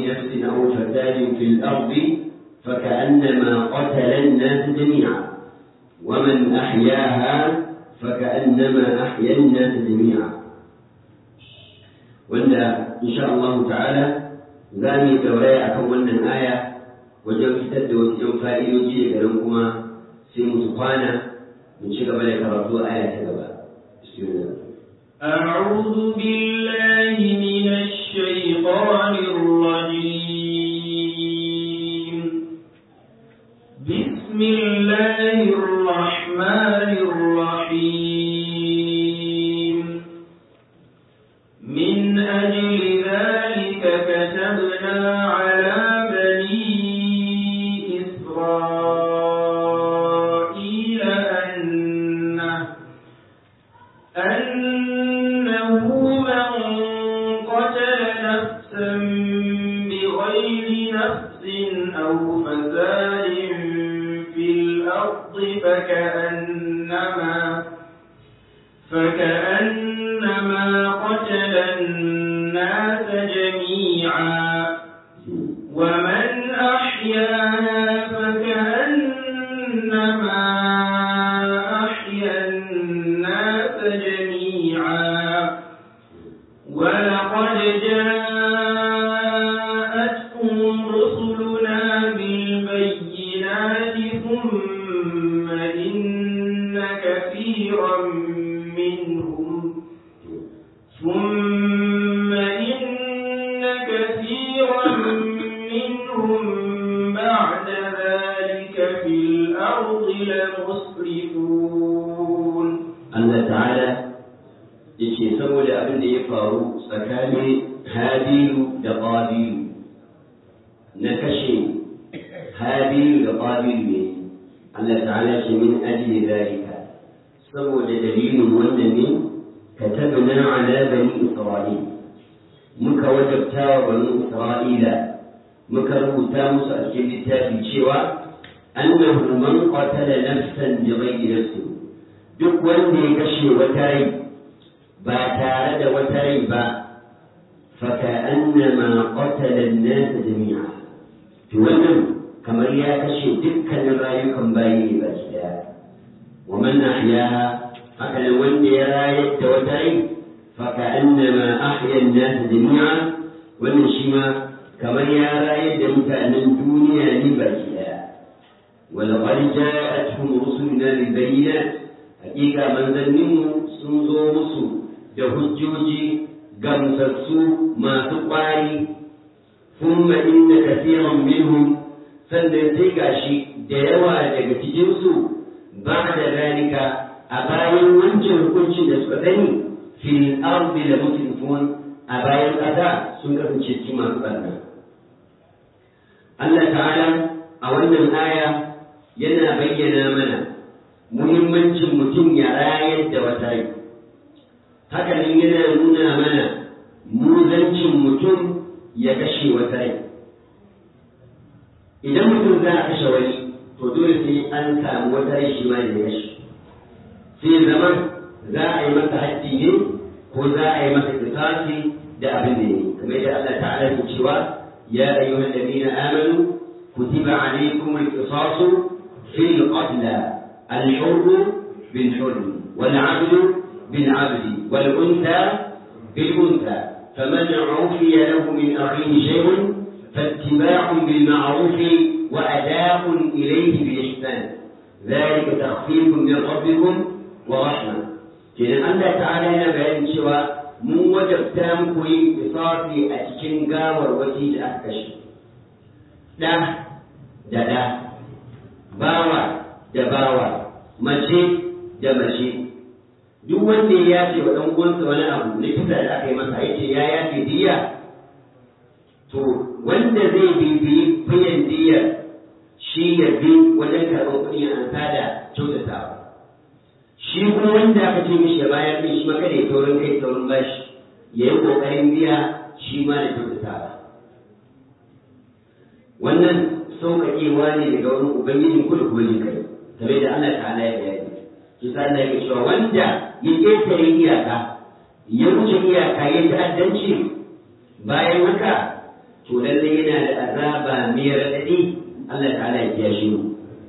نفس أو فساد في الأرض فكأنما قتل الناس جميعا ومن أحياها فكأنما أحيا الناس جميعا وإن إن شاء الله تعالى زامي دوري أكون الآية wajen fitar da wasu ‘yan fa'idoji daga nan kuma sai musu kwana mun ci gaba da karatu aya ta gaba. أعوذ بالله من الشيطان الرجيم بسم الله الرحمن الرحيم من أجل ذلك كتبنا على بني إسرائيل أنه أنه من قتل نفسا بغير نفس أو فساد في الأرض فكأنما فكأنما قتل الناس جميعا ومن أحياها فكأنما أحيا الناس جميعا ولقد جاءتهم رسلنا بالبينات ثم إن كثيرا منهم ثم إن كثيرا منهم بعد ذلك في الأرض لمسرفون Allah ta'ala yake saboda abin da ya faru tsakanin Habilu da Qabilu na kashe Habilu da Qabilu ne Allah ta'ala ce min ajli zalika saboda dalilin wannan ne katabna ala bani Isra'il muka wajabta wa bani Isra'ila muka rubuta musu a cikin littafi cewa annahu man qatala nafsan bighayri nafsin duk wanda ya kashe wata rai ba tare da wata rai ba faka annama qatala an-nas jami'a to wannan kamar ya kashe dukkanin rayukan bayi ne ba daya wa man ahyaha haka nan wanda ya rayar da wata rai faka annama ahya an-nas jami'a wannan shi ma kamar ya rayar da mutanen duniya ne ba daya ولقد جاءتهم رسلنا بالبينات hakika manzanninmu sun zo musu da hujjoji gamsassu masu ƙwari thumma inna kathiran minhum sannan sai gashi da yawa daga cikinsu ba da zalika a bayan wancan hukuncin da suka sani fil ardi la musrifun a bayan ƙasa sun kasance cikin masu ɓarna Allah ta'ala a wannan aya yana bayyana mana muhimmancin mutum ya rayar da wata rai hakanan yana nuna mana muzancin mutum ya kashe wata rai idan mutum za a kashe wani to dole sai an samu wata rai shi ma da ya kashe sai zaman za a yi masa haddi ne ko za a yi masa kisasi da abin da ne kamar yadda Allah ta'ala ya cewa ya ayyuhal ladina amanu kutiba alaykum al-qisasu fil qatla الحر بالحر والعبد بالعبد والأنثى بالأنثى فمن عفي له من أخيه شيء فاتباع بالمعروف وأداء إليه بإحسان ذلك تخفيف من ربكم ورحمة كنا الله تعالى هنا بيان شوى من وجبتا muku yin kisasi a cikin gawarwaki da aka kashe ɗa da ɗa bawa da bawa mace da mace duk wanda ya yace wa ɗan uwansa wani abu na kisa da aka yi masa yace ya yace diya to wanda zai bibiyi biyan diyar shi ya bi wajen karɓar kuɗi an da kyautatawa shi kuma wanda aka ce mishi ya bayar din shi ma kada ya taurin kai taurin bashi ya yi ƙoƙarin biya shi ma da kyautatawa wannan sauƙaƙewa ne daga wani ubangijin kudu kuma jin kai game da Allah ta'ala ya bayani shi sa Allah ya cewa wanda ya ƙetare iyaka ya wuce iyaka ya ta'addanci bayan haka to lallai yana da azaba mai raɗaɗi Allah ta'ala ya kiyashe mu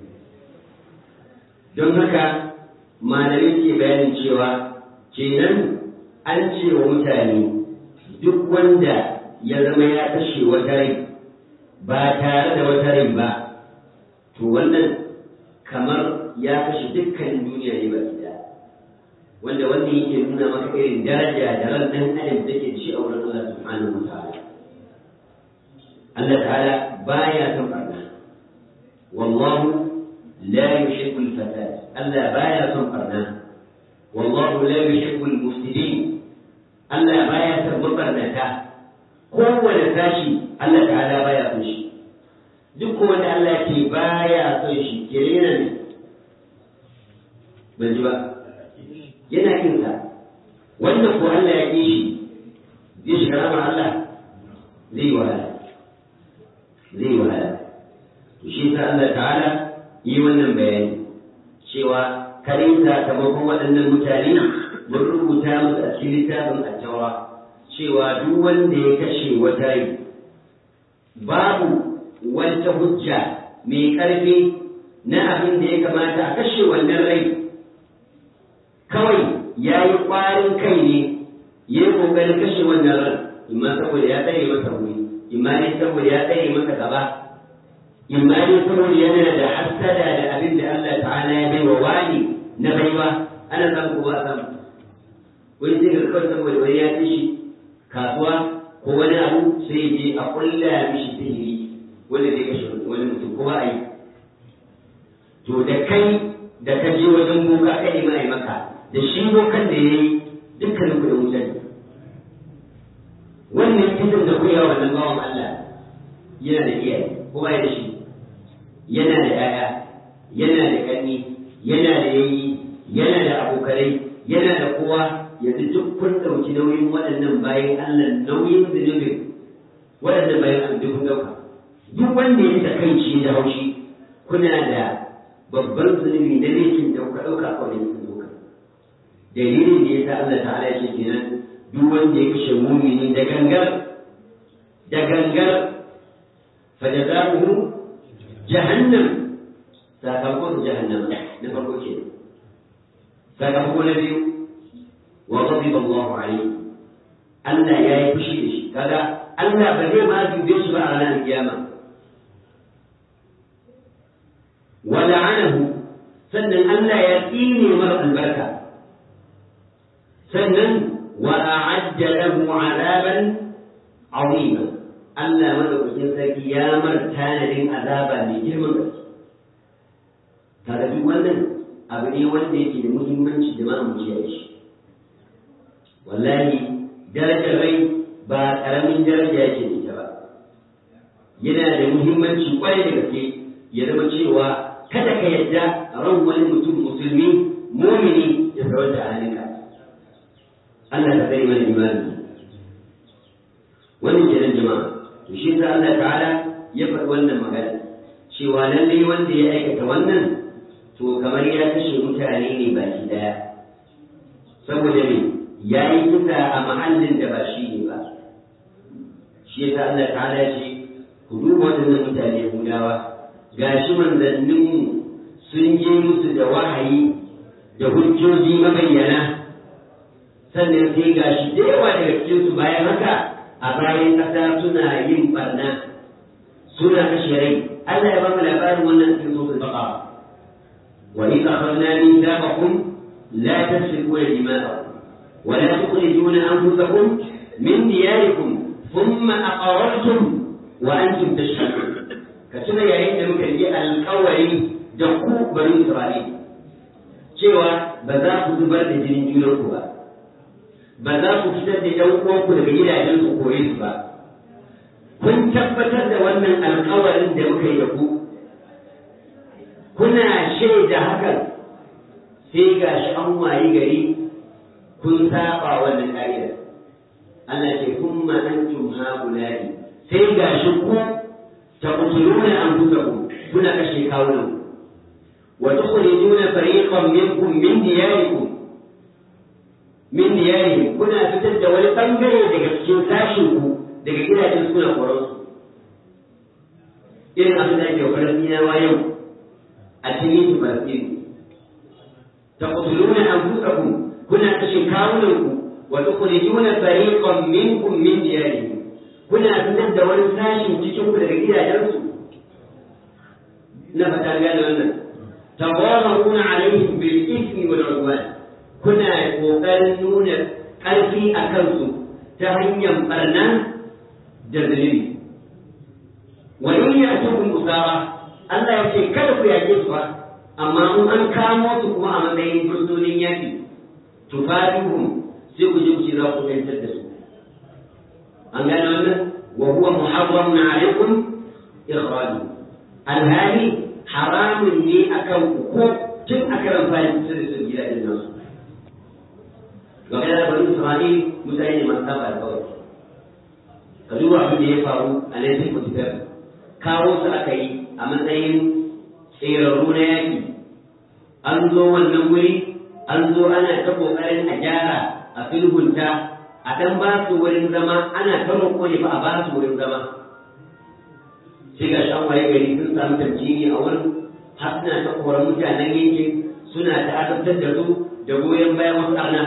don haka malamai ke bayanin cewa kenan an ce wa mutane duk wanda ya zama ya kashe wata rai ba tare da wata rai ba to wannan kamar ya kashe dukkan duniya ne ba gida wanda wannan yake nuna maka irin daraja da ran dan adam take da shi a wurin Allah subhanahu wa ta'ala Allah ta'ala baya son barna wallahu la yuhibbu al-fasad Allah baya son barna wallahu la yuhibbu al-mufsidin Allah baya son mabarnata kowane sashi Allah ta'ala baya son shi duk wanda Allah ke baya son shi kirena ne ban ji ba yana kin sa wanda ko Allah ya ki shi zai shiga ramar Allah zai wahala zai wahala to shi sa Allah ta'ala yi wannan bayani cewa karin sakamakon waɗannan mutane mun rubuta musu a cikin littafin attawa cewa duk wanda ya kashe wata rai babu wata hujja mai ƙarfi na abin da ya kamata a kashe wannan rai kawai ya yi ƙwarin kai ne ya yi ƙoƙarin kashe wannan ran imma saboda ya tsare masa wuri imma ne saboda ya tsare masa gaba imma ne saboda yana da hassada da abin da Allah ta'ala ya bai wa wani na baiwa ana samu ko ba samu wani zai ga kawai saboda wani ya ci shi kasuwa ko wani abu sai je a kulla mishi sihiri wanda zai kashe wani mutum ko ba a yi to da kai da ka je wajen boka ka yi mai maka da shi bokan da ya yi dukkanin kuɗin wuta ne wannan kisan da kuya wannan bawan Allah yana da iyaye ko ba da shi yana da 'ya'ya yana da ƙanni yana da yayi yana da abokanai yana da kowa yanzu duk kun ɗauki nauyin waɗannan bayan Allah nauyin zunubin waɗannan bayan Allah duk kun ɗauka duk wanda ya ta kai shi da haushi kuna da babban zunubi na laifin da kuka ɗauka a wani sun ɗauka dalilin da ya sa Allah ta'ala ya ce kenan duk wanda ya kashe mumini da gangar da gangar fajazahu jahannam sakamakon jahannama na farko kenan sakamako na biyu wa ghadiba Allahu alayhi Allah ya yi fushi da shi kaga Allah ba zai ma dube shi ba a ranar kiyama wa la'anahu sannan Allah ya tsine mara albarka sannan wa a'adda lahu 'adaban 'azima Allah madaukakin sarki ya mar tanadin azaba mai girman gaske kaga duk wannan abu ne wanda yake da muhimmanci da ma'amuci ya shi wallahi darajar rai ba ƙaramin daraja yake da ita ba yana da muhimmanci kwarai da gaske ya zama cewa kada ka yadda ran wani mutum musulmi mumini ya saurar da halinka Allah ta tsare mana imani wannan kenan jama'a to shi sa Allah ta'ala ya faɗi wannan magana cewa lallai wanda ya aikata wannan to kamar ya kashe mutane ne baki daya saboda me ya yi kisa a mahallin da ba shi ne ba shi yasa Allah ta'ala ce ku duba waɗannan mutane Yahudawa gashi manzanninmu sun je musu da wahayi da hujjoji mabayyana sannan sai gashi da yawa daga cikinsu bayan haka a bayan ƙasa suna yin barna suna kashe rai Allah ya ba mu labarin wannan cikin suratul baqara وإذ أخذنا ميثاقكم لا تسفكون دماءكم ولا تخرجون أنفسكم من دياركم ثم أقررتم وأنتم تشهدون كتنا يا ريت muka yi alƙawari da ku bani Isra'il cewa ba za ku zubar da jinin junanku ba ba za ku fitar da ɗan uwanku daga gidajen su kore su ba kun tabbatar da wannan alƙawarin da muka yi da ku kuna shaida hakan sai ga shi an wayi gari kun saba wannan ƙa'idar Allah ce kun ma antum haulai sai ga shi ku taqtuluna anfusakum kuna kashe kawunan wa tukhrijuna fariqan minkum min diyarikum min diyarihim kuna fitar da wani bangare daga cikin sashin ku daga gidajen kuna koran su irin abin da ake wa Falastinawa yau a cikin Falastin taqtuluna anfusakum kuna kashe kawunanku wa tukhrijuna fariqan minkum min diyarihim kuna fitar da wani sashin cikin ku daga gidajensu na fata gane wannan tawamaruna alaihim bil ismi wal udwan kuna kokarin nuna ƙarfi a kansu ta hanyar barna da zunubi wa in ya'tukum usara Allah ya ce kada ku yake su ba amma in an kamo su kuma a matsayin fursunin yaki tufadihum sai ku je ku ce za ku tantar da su an gane wannan wa huwa muharramun alaikum ikhraju alhali haramun ne akan ku ko tun a karan fari kusa da sun gida din nasu ga kana bani Isra'il mutane ne masu saba da kawai ka duba abin da ya faru a nan sai ku fitar kawo su aka yi a matsayin tsirarru na yaki an zo wannan wuri an zo ana ta kokarin a gyara a sulhunta a dan ba su wurin zama ana ta roƙo ne ba a ba su wurin zama sai ga shan waye gari sun samu tamkini a wurin har suna ta koran mutanen yankin suna ta azabtar da su da goyon bayan wasu arna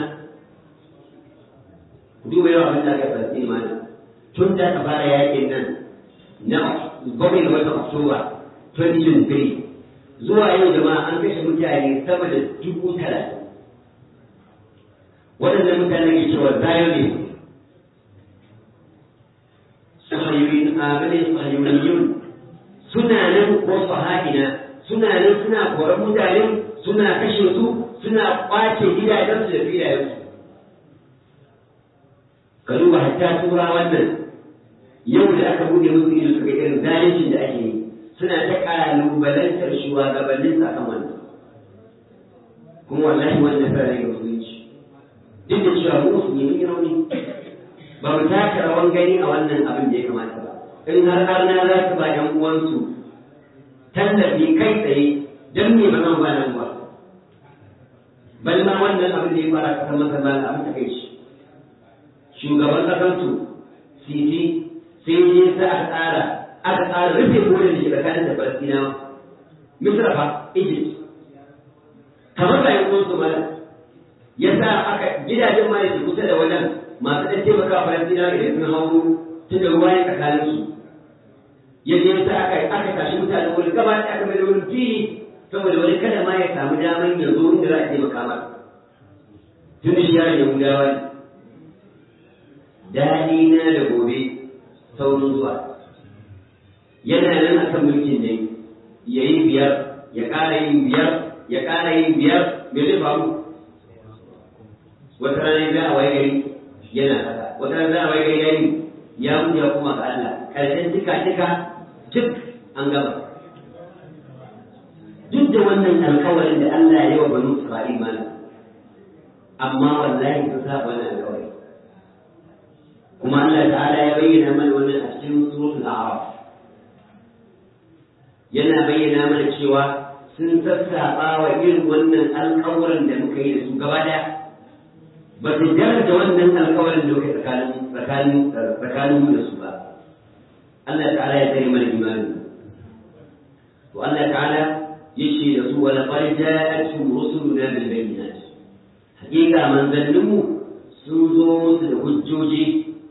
duba yawa abin da aka farsi mana tun da aka fara yakin nan na bakwai ga watan oktoba 2023 zuwa yau jama'a an kashe mutane sama da dubu talatin waɗannan mutane ke cewa zionist sahayuyin abin sahayuyin suna nan ko saha'ina suna nan suna koran mutane suna kashe su suna kwace gidajensu da filayensu ka duba hatta tura wannan yau da aka buɗe musu ido suka irin zalincin da ake yi suna ta ƙalubalantar shugabannin sa kan wannan kuma wallahi wannan fara ga musulunci duk da cewa mu musulmi mun yi rauni ba mu taka rawan gani a wannan abin da ya kamata ba in har arna za su ba ƴan uwansu tallafi kai tsaye don me ba zan ba nan ba bal ma wannan abin da ya fara kasar masa ba abin ta kai shi shugaban ƙasarsu sisi sai je sa aka tsara aka tsara rufe kodin da ke tsakanin da Falastinawa Misra fa Egypt kamar da yan uwansu ma ya sa aka gidajen ma su kusa da wajen masu ɗan taimaka wa Falastinawa idan sun hau tun da ruwa ya tsakanin su ya je sa aka aka tashi mutane wani gaba da aka mai da wani fili saboda wani kada ma ya samu damar ya zo inda za a taimaka masa tun da shi yaron Yahudawa ne daɗi na da gobe saurin zuwa yana nan a kan mulkin ne ya yi biyar ya ƙara yin biyar ya ƙara yin biyar me zai faru wata rana za a waye gari yana haka wata rana za a waye gari yayi ya mutu ya kuma ga Allah ƙarshen tika tika duk an gaba duk da wannan alƙawarin da Allah ya yi wa banu Isra'il mana amma wallahi sun saba wannan alƙawari kuma Allah ta'ala ya bayyana mana wannan a cikin suratul a'raf yana bayyana mana cewa sun sassaɓa wa irin wannan alƙawarin da muka yi da su gaba ɗaya ba su daraja wannan alƙawarin da muka yi tsakanin tsakanin mu da su ba Allah ta'ala ya tsare mana imani to Allah ta'ala ya ce da su wala qad ja'atuhum rusuluna bil bayyinat hakika manzanninmu sun zo musu da hujjoji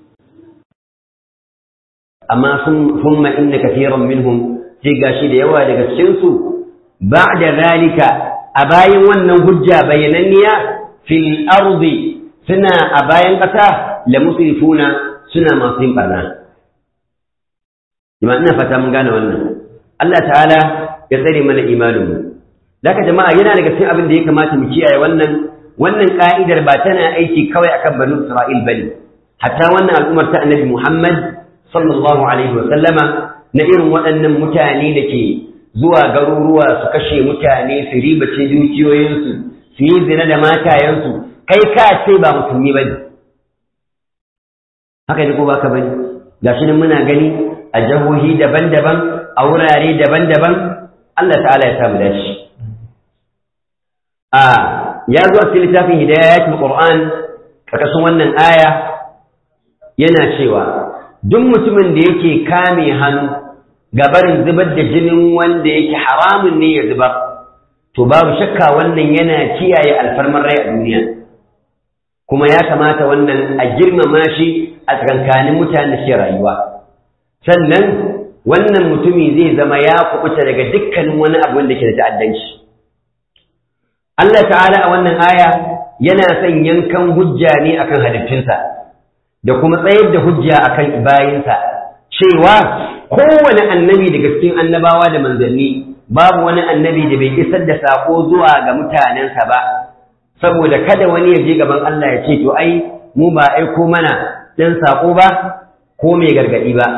amma sun thumma inna kathiran minhum sai gashi da yawa daga cikin su ba'da zalika a bayan wannan hujja bayananniya fil ardi suna a bayan ƙasa la musrifuna suna masu yin barna jama'a ina fata mun gane wannan Allah ta'ala ya tsare mana imanin mu Laka jama'a yana daga cikin abin da ya kamata mu kiyaye wannan wannan ka'idar ba tana aiki kawai akan banu Isra'il bane hatta wannan al'ummar ta Annabi Muhammad sallallahu alaihi wa sallama na irin waɗannan mutane da ke zuwa garuruwa su kashe mutane su ribace dukiyoyinsu su yi zina da matayensu kai ka ce ba musulmi ba ne haka ne ko ba ka ba ne ga shi muna gani a jihohi daban-daban a wurare daban-daban Allah ta'ala ya samu dashi a ya zo a cikin littafin hidayatul qur'an karkashin wannan aya yana cewa duk mutumin da yake kame hannu gabarin zubar da jinin wanda yake haramun ne ya zubar to babu shakka wannan yana kiyaye alfarmar rai a duniya kuma ya kamata wannan a girmama shi a tsakankanin mutanen da ke rayuwa sannan wannan mutumi zai zama ya kubuta daga dukkanin wani abu wanda ke da ta'addanci Allah ta'ala a wannan aya yana son yankan hujja ne akan halittunsa da kuma tsayar da hujja akan bayinsa cewa kowane annabi daga cikin annabawa da manzanni babu wani annabi da bai isar da sako zuwa ga mutanensa ba saboda kada wani ya je gaban Allah ya ce to ai mu ba aiko mana dan sako ba ko mai gargadi ba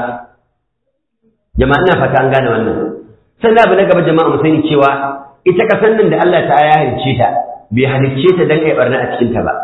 jama'a ina fata an gane wannan sannan abu na gaba jama'a mu sani cewa ita kasan nan da Allah ta ya halicce ta bai halicce ta dan ai barna a cikin ta ba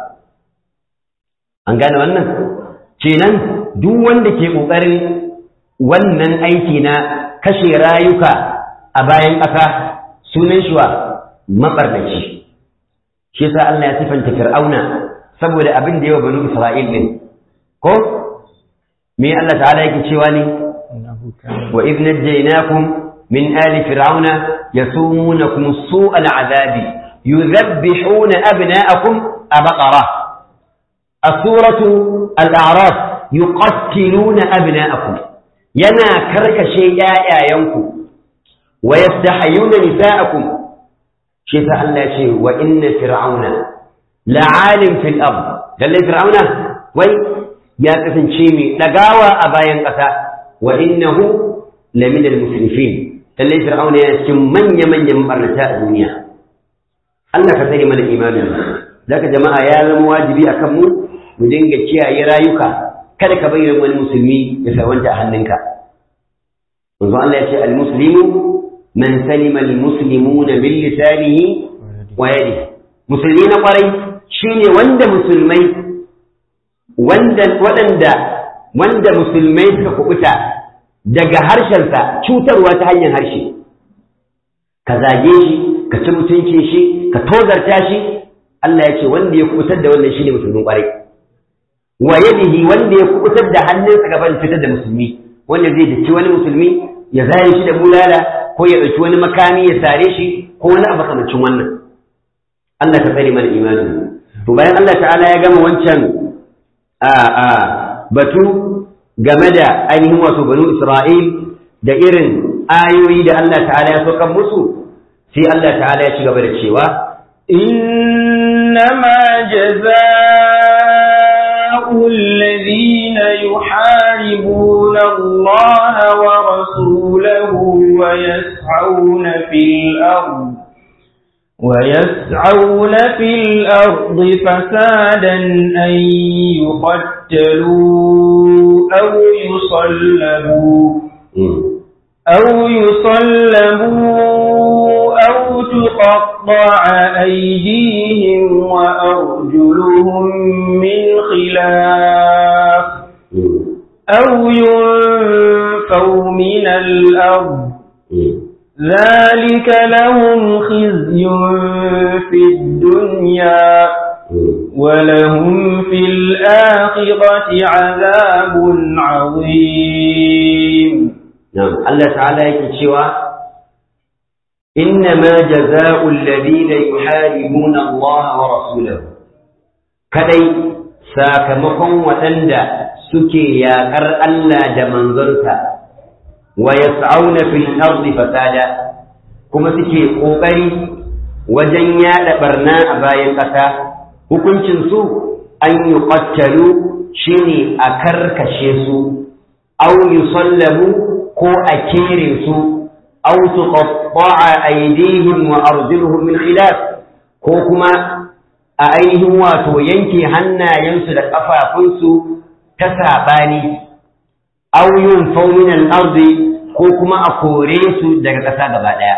an gane wannan kenan duk wanda ke kokarin wannan aiki na kashe rayuka a bayan ƙasa sunan shi wa mabarnaci shi yasa Allah ya sifanta Fir'auna saboda abin da yawa banu Isra'il din ko me Allah ta'ala yake cewa ne wa idh najaynakum min ali fir'auna yasumunakum su'al azabi yudhabbihuna abna'akum abaqara as-suratu al-a'raf yuqattiluna abna'akum yana karkashe ƴaƴayenku wa yastahyuna nisa'akum shi ta Allah ce wa inna fir'auna la'alim fil ard lalle fir'auna wai ya kasance mai dagawa a bayan ƙasa wa innahu lamin al-musrifin lalle fir'auna yana cikin manya manyan barnata a duniya Allah ka sani mana imanin zaka jama'a ya zama wajibi akan mu mu dinga kiyaye rayuka kada ka bayyana wani musulmi ya sarwanta a hannunka manzo Allah ya ce al-muslimu man salima al-muslimuna min lisanihi wa yadihi musulmi na kwarai shine wanda musulmai wanda waɗanda wanda musulmai suka kubuta daga harshensa cutarwa ta hanyar harshe ka zage shi ka ci mutuncin shi ka tozarta shi Allah ya ce wanda ya kubutar da wannan shine musulmin kwarai wa yadihi wanda ya kubutar da hannunsa gaban fitar da musulmi wanda zai dace wani musulmi ya zare shi da bulala ko ya ɗauki wani makami ya sare shi ko wani abu kamancin wannan Allah ka tsare mana imanin to bayan Allah ta'ala ya gama wancan a a batu game da ainihin wato banu Isra'il da irin ayoyi da Allah ta'ala ya saukar musu sai Allah ta'ala ya ci gaba da cewa إنما جزاء الذين يحاربون الله ورسوله ويسعون في الأرض ويسعون في الأرض فسادا أن يقتلوا أو يصلبوا أو يصلبوا أو تقطع أيديهم وأرجلهم من خلاف أو ينفوا من الأرض ذلك لهم خزي في الدنيا ولهم في الآخرة عذاب عظيم نعم الله تعالى يكتشوا إنما جزاء الذين يحاربون الله ورسوله كدي ساكمكم وتندى سكي يا كر ألا جمنظرتا ويسعون في الأرض فسادا كما سكي قوبري وجنيا لبرنا أبايا قتا hukuncinsu an yi ƙwattalu shi ne a karkashe su au yi sallamu ko a kere su au su ƙwaɓɓa aidihim wa arjuluhum min khilaf ko kuma a ainihin wato yanke hannayensu da ƙafafunsu ta saɓani au yin faunin arzi ko kuma a kore su daga ƙasa gaba ɗaya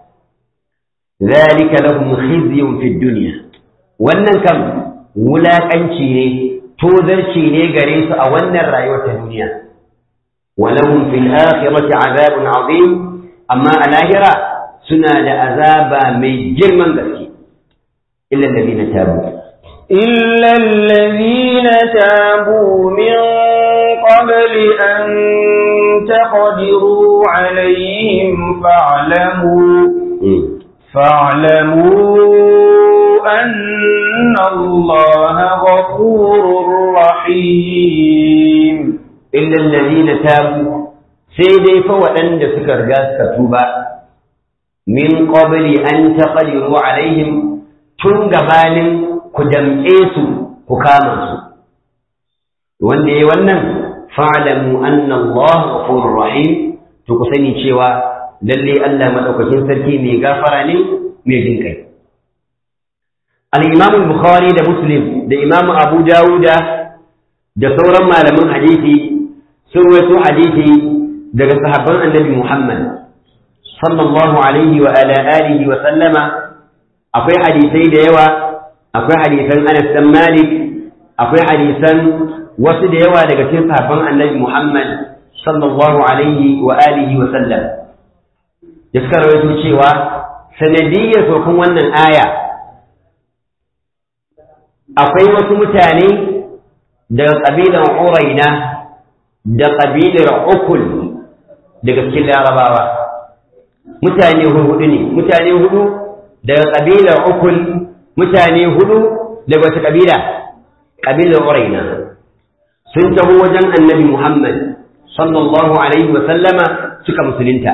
ذلك لهم خزي في الدنيا wannan kam wulaƙanci ne tozarci ne gare su a wannan rayuwar ta duniya walahum fil akhirati azabun azim amma a lahira suna da azaba mai girman gaske illa alladhina tabu إلا الذين تابوا من قبل أن تقدروا عليهم فاعلموا فاعلموا أن الله غفور رحيم إلا الذين تابوا سيدي فوأن سكر جاس كتوبا من قبل أن تقدروا عليهم تنقبال كدمئيسوا كامسوا wanda ya wannan fa'alamu anna Allah ghafurur rahim to ku sani cewa lalle Allah madaukakin sarki mai gafara ne mai jin kai al-Imam al-Bukhari da Muslim da Imam Abu Dawuda da sauran malaman hadisi sun rawaito hadisi daga sahabban Annabi Muhammad sallallahu alaihi wa ala alihi wa sallama akwai hadisai da yawa akwai hadisan Anas bin Malik akwai hadisan wasu da yawa daga cikin sahabban annabi Muhammad sallallahu alaihi wa alihi wa sallam da suka rawaito cewa sanadiyyar sokun wannan aya akwai wasu mutane daga ƙabilar Uraina da ƙabilar Ukul daga cikin Larabawa mutane hudu ne mutane hudu daga ƙabilar Ukul mutane hudu daga wata ƙabila ƙabilar Uraina sun taho wajen annabi Muhammad sallallahu Alaihi wasallama suka musulunta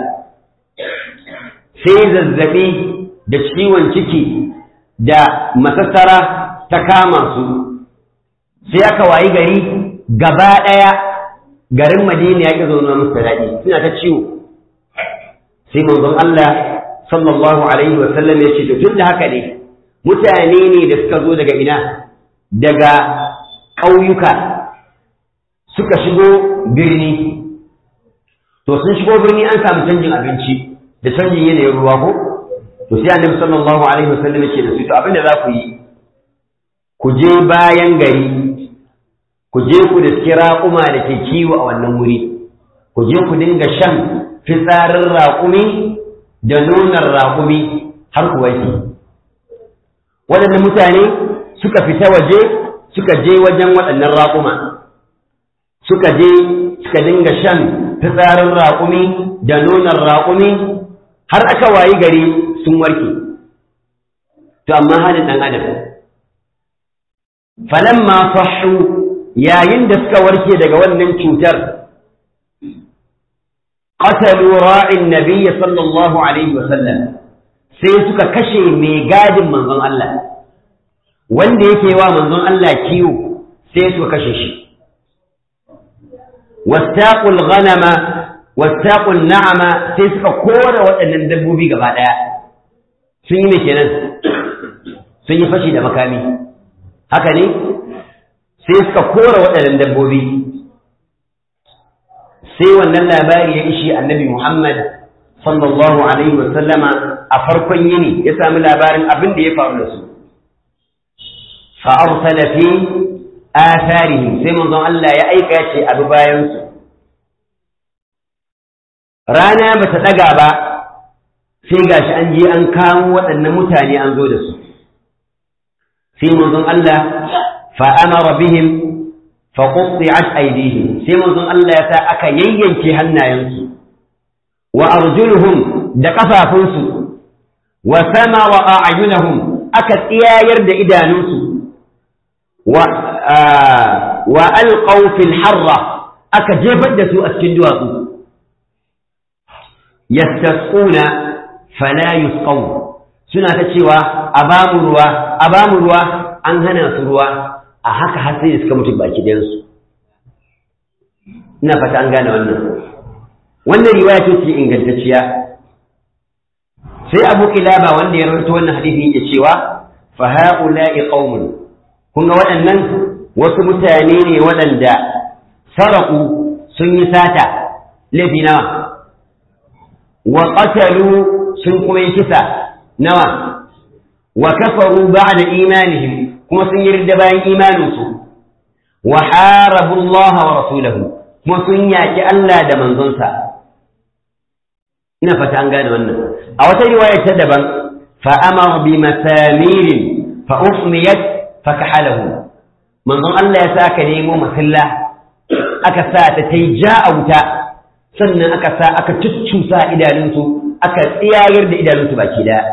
sai zazzabi da ciwon ciki da masassara ta kama su sai aka wayi gari gaba ɗaya garin madina ya ƙi zaune musu daɗi suna ta ciwo sai manzon Allah sallallahu Alaihi wasallam ya ce tun da haka ne mutane ne da suka zo daga ina daga ƙauyuka suka shigo birni to sun shigo birni an samu canjin abinci da canjin yanayin ruwa ko to sai annabi sallallahu alaihi wasallam yake da su to abinda za ku yi ku je bayan gari ku je ku da raƙuma da ke kiwo a wannan wuri ku je ku dinga shan fitsarin raƙumi da nonon raƙumi har ku wanke waɗannan mutane suka fita waje suka je wajen waɗannan raƙuma suka je suka dinga shan fitsarin raƙumi da nonon raƙumi har aka wayi gari sun warke to amma halin ɗan adam falamma fahu yayin da suka warke daga wannan cutar qatalu ra'in nabiyyi sallallahu alaihi wasallam sai suka kashe mai gadin manzon Allah wanda yake wa manzon Allah kiwo sai suka kashe shi واستاقوا الغنم واستاقوا النعم sai suka kora waɗannan dabbobi gaba ɗaya sun yi mai kenan sun yi fashi da makami haka ne sai suka kora waɗannan dabbobi sai wannan labari ya ishi annabi Muhammad sallallahu alaihi wa sallama a farkon yini ya sami labarin abin da ya faru da su fa arsala fi atharihim sai manzon Allah ya aika ce abu bayan su rana ba ta daga ba sai gashi an je an kamo waɗannan mutane an zo da su sai manzon Allah fa amara bihim fa qutti'at aydihim sai manzon Allah ya sa aka yayyanke hannayensu wa arjuluhum da kafafunsu wa sama wa a'yunahum aka tsiyayar da idanunsu wa alqaw fil harra aka jefar da su a cikin duwatsu yastasquna fala yusqaw suna ta cewa a bamu ruwa a bamu ruwa an hana su ruwa a haka har sai suka mutu baki ɗayan su ina fata an gane wannan wannan riwaya ce ce ingantacciya sai abu kilaba wanda ya rawaito wannan hadisi yake cewa fa haula'i qaumun kun ga waɗannan wasu mutane ne waɗanda saraku sun yi sata laifi nawa wa qatalu sun kuma yi kisa nawa wa kafaru ba'da imanihim kuma sun yi ridda bayan imaninsu wa harabu Allah wa rasulahu kuma sun yaki Allah da manzonsa ina fata an gane wannan a wata riwaya ta daban fa amara bi masamirin fa uhmiyat fa kahalahu manzon Allah ya saka nemo masalla aka sa ta ta yi ja a wuta sannan aka sa aka cuccusa idanunsu aka tsiyayar da idanunsu baki daya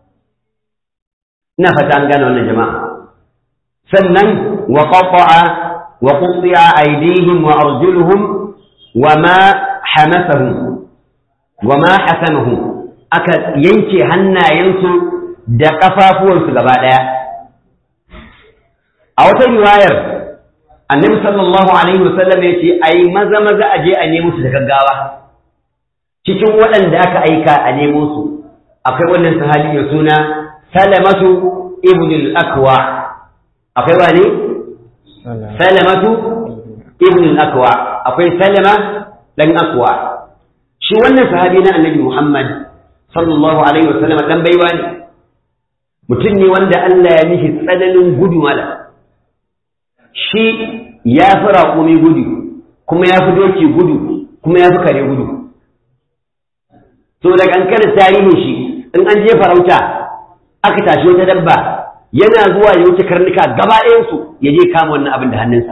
ina fata an gane wannan jama'a sannan wa qata'a wa quti'a aydihim wa arjuluhum wa ma hamasahum wa ma hasamahum aka yanke hannayensu da kafafuwansu gaba daya a wata riwayar annabi sallallahu alaihi wasallam ya ce ai maza maza a je a nemo su da gaggawa cikin waɗanda aka aika a nemo su akwai wannan sahabi mai suna salamatu ibn al-akwa akwai wani salamatu ibn al-akwa akwai salama dan akwa shi wannan sahabi na annabi muhammad sallallahu alaihi wasallam dan baiwa ne mutum ne wanda Allah ya mishi tsananin gudu mala shi ya fi raƙumi gudu kuma ya fi doki gudu kuma ya fi kare gudu so daga an kada tarihin shi in an je farauta aka tashi wata dabba yana zuwa ya wuce karnuka gaba ɗayansu ya je kama wannan abin da hannunsa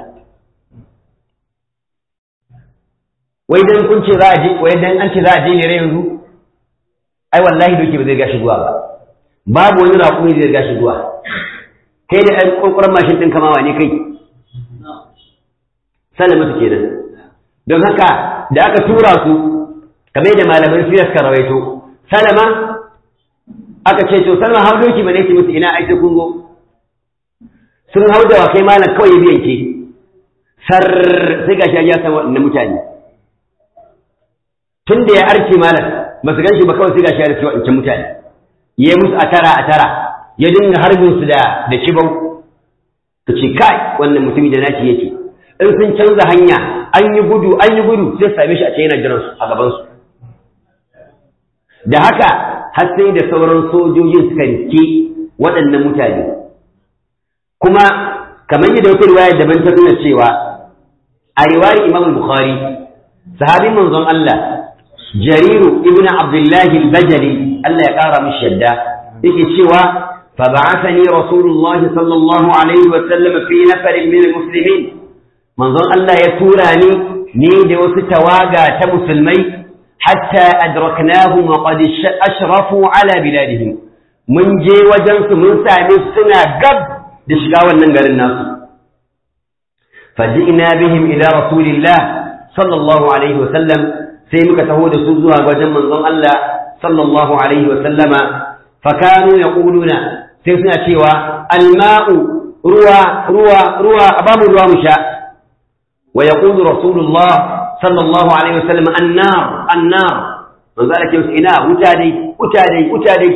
wai dan kun ce za a je wai dan an ce za a je ne yanzu ai wallahi doki ba zai gashi zuwa ba babu wani raƙumi zai gashi zuwa kai da ɗan ƙwarƙwarar mashin ɗin kamawa ne kai salamatu kenan don haka da aka tura su kamar da malaman siyar suka rawaito salama aka ce to salma hau doki ba ne ce musu ina aiki kun zo sun hau da wakai malam kawai ya biyanke sar sai gashi ya san waɗannan mutane tun da ya arce malam ba su ganshi ba kawai sai gashi ya arce waɗancan mutane ya musu a tara a tara ya dinga harbin su da da kibau ka ce kai wannan mutumi da naci yake in sun canza hanya an yi gudu an yi gudu sai same shi a ce yana jiran su a gaban su da haka har sai da sauran sojojin suka rike waɗannan mutane kuma kamar yadda wata riwaya daban ta nuna cewa a riwayar Imam Bukhari sahabin manzon Allah Jariru ibn Abdullah al-Bajali Allah ya ƙara mishi yadda yake cewa فبعثني رسول الله صلى الله عليه وسلم في نفر من المسلمين manzon Allah ya tura ni ni da wasu tawaga ta musulmai hatta adraknahum wa qad ashrafu ala biladihim mun je wajen su mun same su suna gab da shiga wannan garin nasu faji'na bihim ila rasulillah sallallahu alaihi wa sallam sai muka taho da su zuwa wajen manzon Allah sallallahu alaihi wa sallama fakanu yaquluna sai suna cewa alma'u ruwa ruwa ruwa abamu ruwa mu sha ويقول رسول الله صلى الله عليه وسلم النار النار من ذلك يسئنا وتادي وتادي وتادي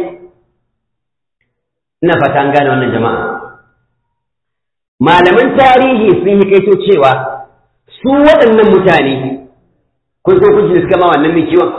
نفت an gane wannan jama'a malaman tarihi sun yi kaito cewa su waɗannan mutane kun so kun suka ma wannan mai kiwon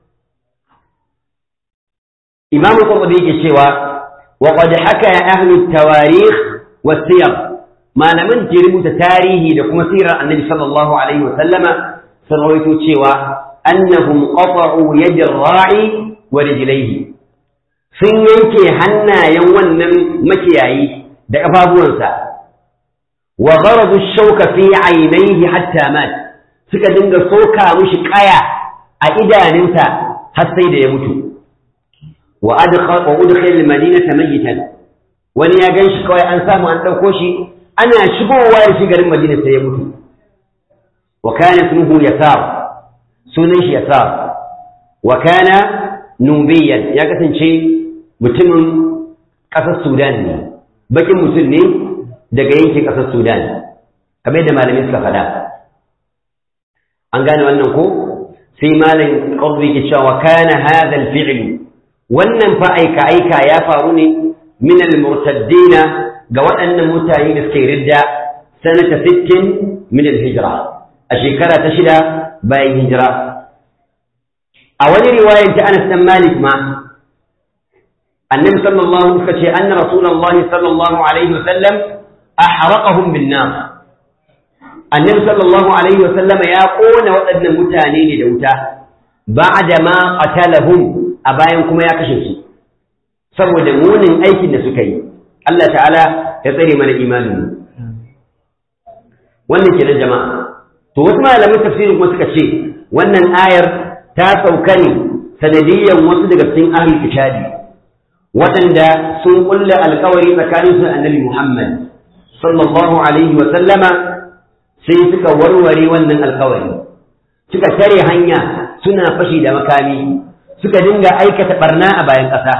imam qurtubi yake cewa wa qad haka ahli tawarikh wa siyar malaman ke rubuta tarihi da kuma sirar annabi sallallahu alaihi wasallama sun rawaito cewa annahum qata'u yadi ra'i wa rijlaihi sun yanke hannayen wannan makiyayi da kafafuwansa wa gharadu shauka fi aynayhi hatta mat suka dinga soka mushi kaya a idaninsa har sai da ya mutu wa adkhala wa udkhila al-madinata mayitan wani ya ganshi kawai an samu an dauko shi ana shigowa da shi garin Madina sai ya mutu wa kana ismuhu yasar sunan shi yasar wa kana nubiyan ya kasance mutumin ƙasar Sudan ne bakin mutum ne daga yankin ƙasar Sudan kamar yadda malamai suka faɗa an gane wannan ko sai malam qadri ke cewa kana hadha al-fi'l wannan fa aika aika ya faru ne min al-murtaddina ga waɗannan mutane da suke ridda sanata 60 min al-hijra a shekara ta shida bayan hijira a wani riwayar ta Anas dan Malik ma annabi sallallahu alaihi wasallam ce anna rasulullahi sallallahu alaihi wasallam ahraqahum bin nar annabi sallallahu alaihi wasallam ya kona waɗannan mutane ne da wuta ba'da ma qatalahum a bayan kuma ya kashe su saboda munin aikin da suka yi Allah ta'ala ya tsare mana imanin wannan kenan jama'a to wasu malamin tafsirin kuma suka ce wannan ayar ta sauka ne sanadiyyan wasu daga cikin ahlul kitabi waɗanda sun kulle alkawari tsakanin su annabi Muhammad sallallahu alaihi wa sallama sai suka warware wannan alkawari suka tare hanya suna fashi da makami suka dinga aikata barna a bayan ƙasa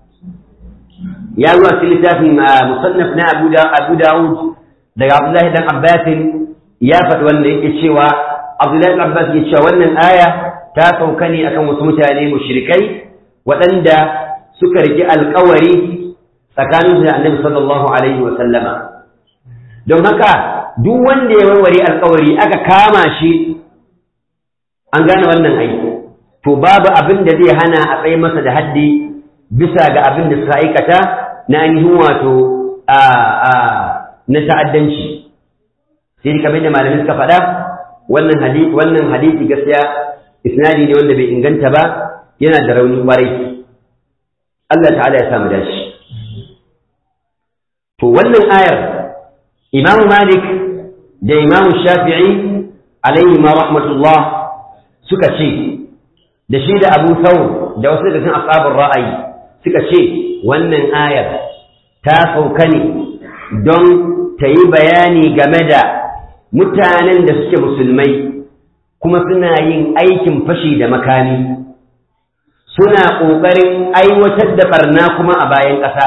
ya zuwa cikin littafin musannaf na Abu Dawud daga Abdullahi dan Abbas ya faɗi wanda yake cewa Abdullahi dan Abbas yake cewa wannan aya ta sauka ne akan wasu mutane mushrikai waɗanda suka riki alƙawari tsakanin da Annabi sallallahu alaihi wa sallama don haka duk wanda ya warware alƙawari aka kama shi an gane wannan aiki to babu abin da zai hana a tsaye masa da haddi bisa ga abin da suka aikata na ainihin wato na ta'addanci sai dai kamar da malamai suka faɗa wannan hadisi wannan hadisi gaskiya isnadi ne wanda bai inganta ba yana da rauni kwarai Allah ta'ala ya samu dashi to wannan ayar Imam Malik da Imam Shafi'i alaihi ma rahmatullah suka ce da shi da Abu Thawr da wasu daga cikin ashabul ra'ayi suka ce wannan ayar ta sauka ne don ta yi bayani game da mutanen da suke musulmai kuma suna yin aikin fashi da makami suna ƙoƙarin aiwatar da barna kuma a bayan ƙasa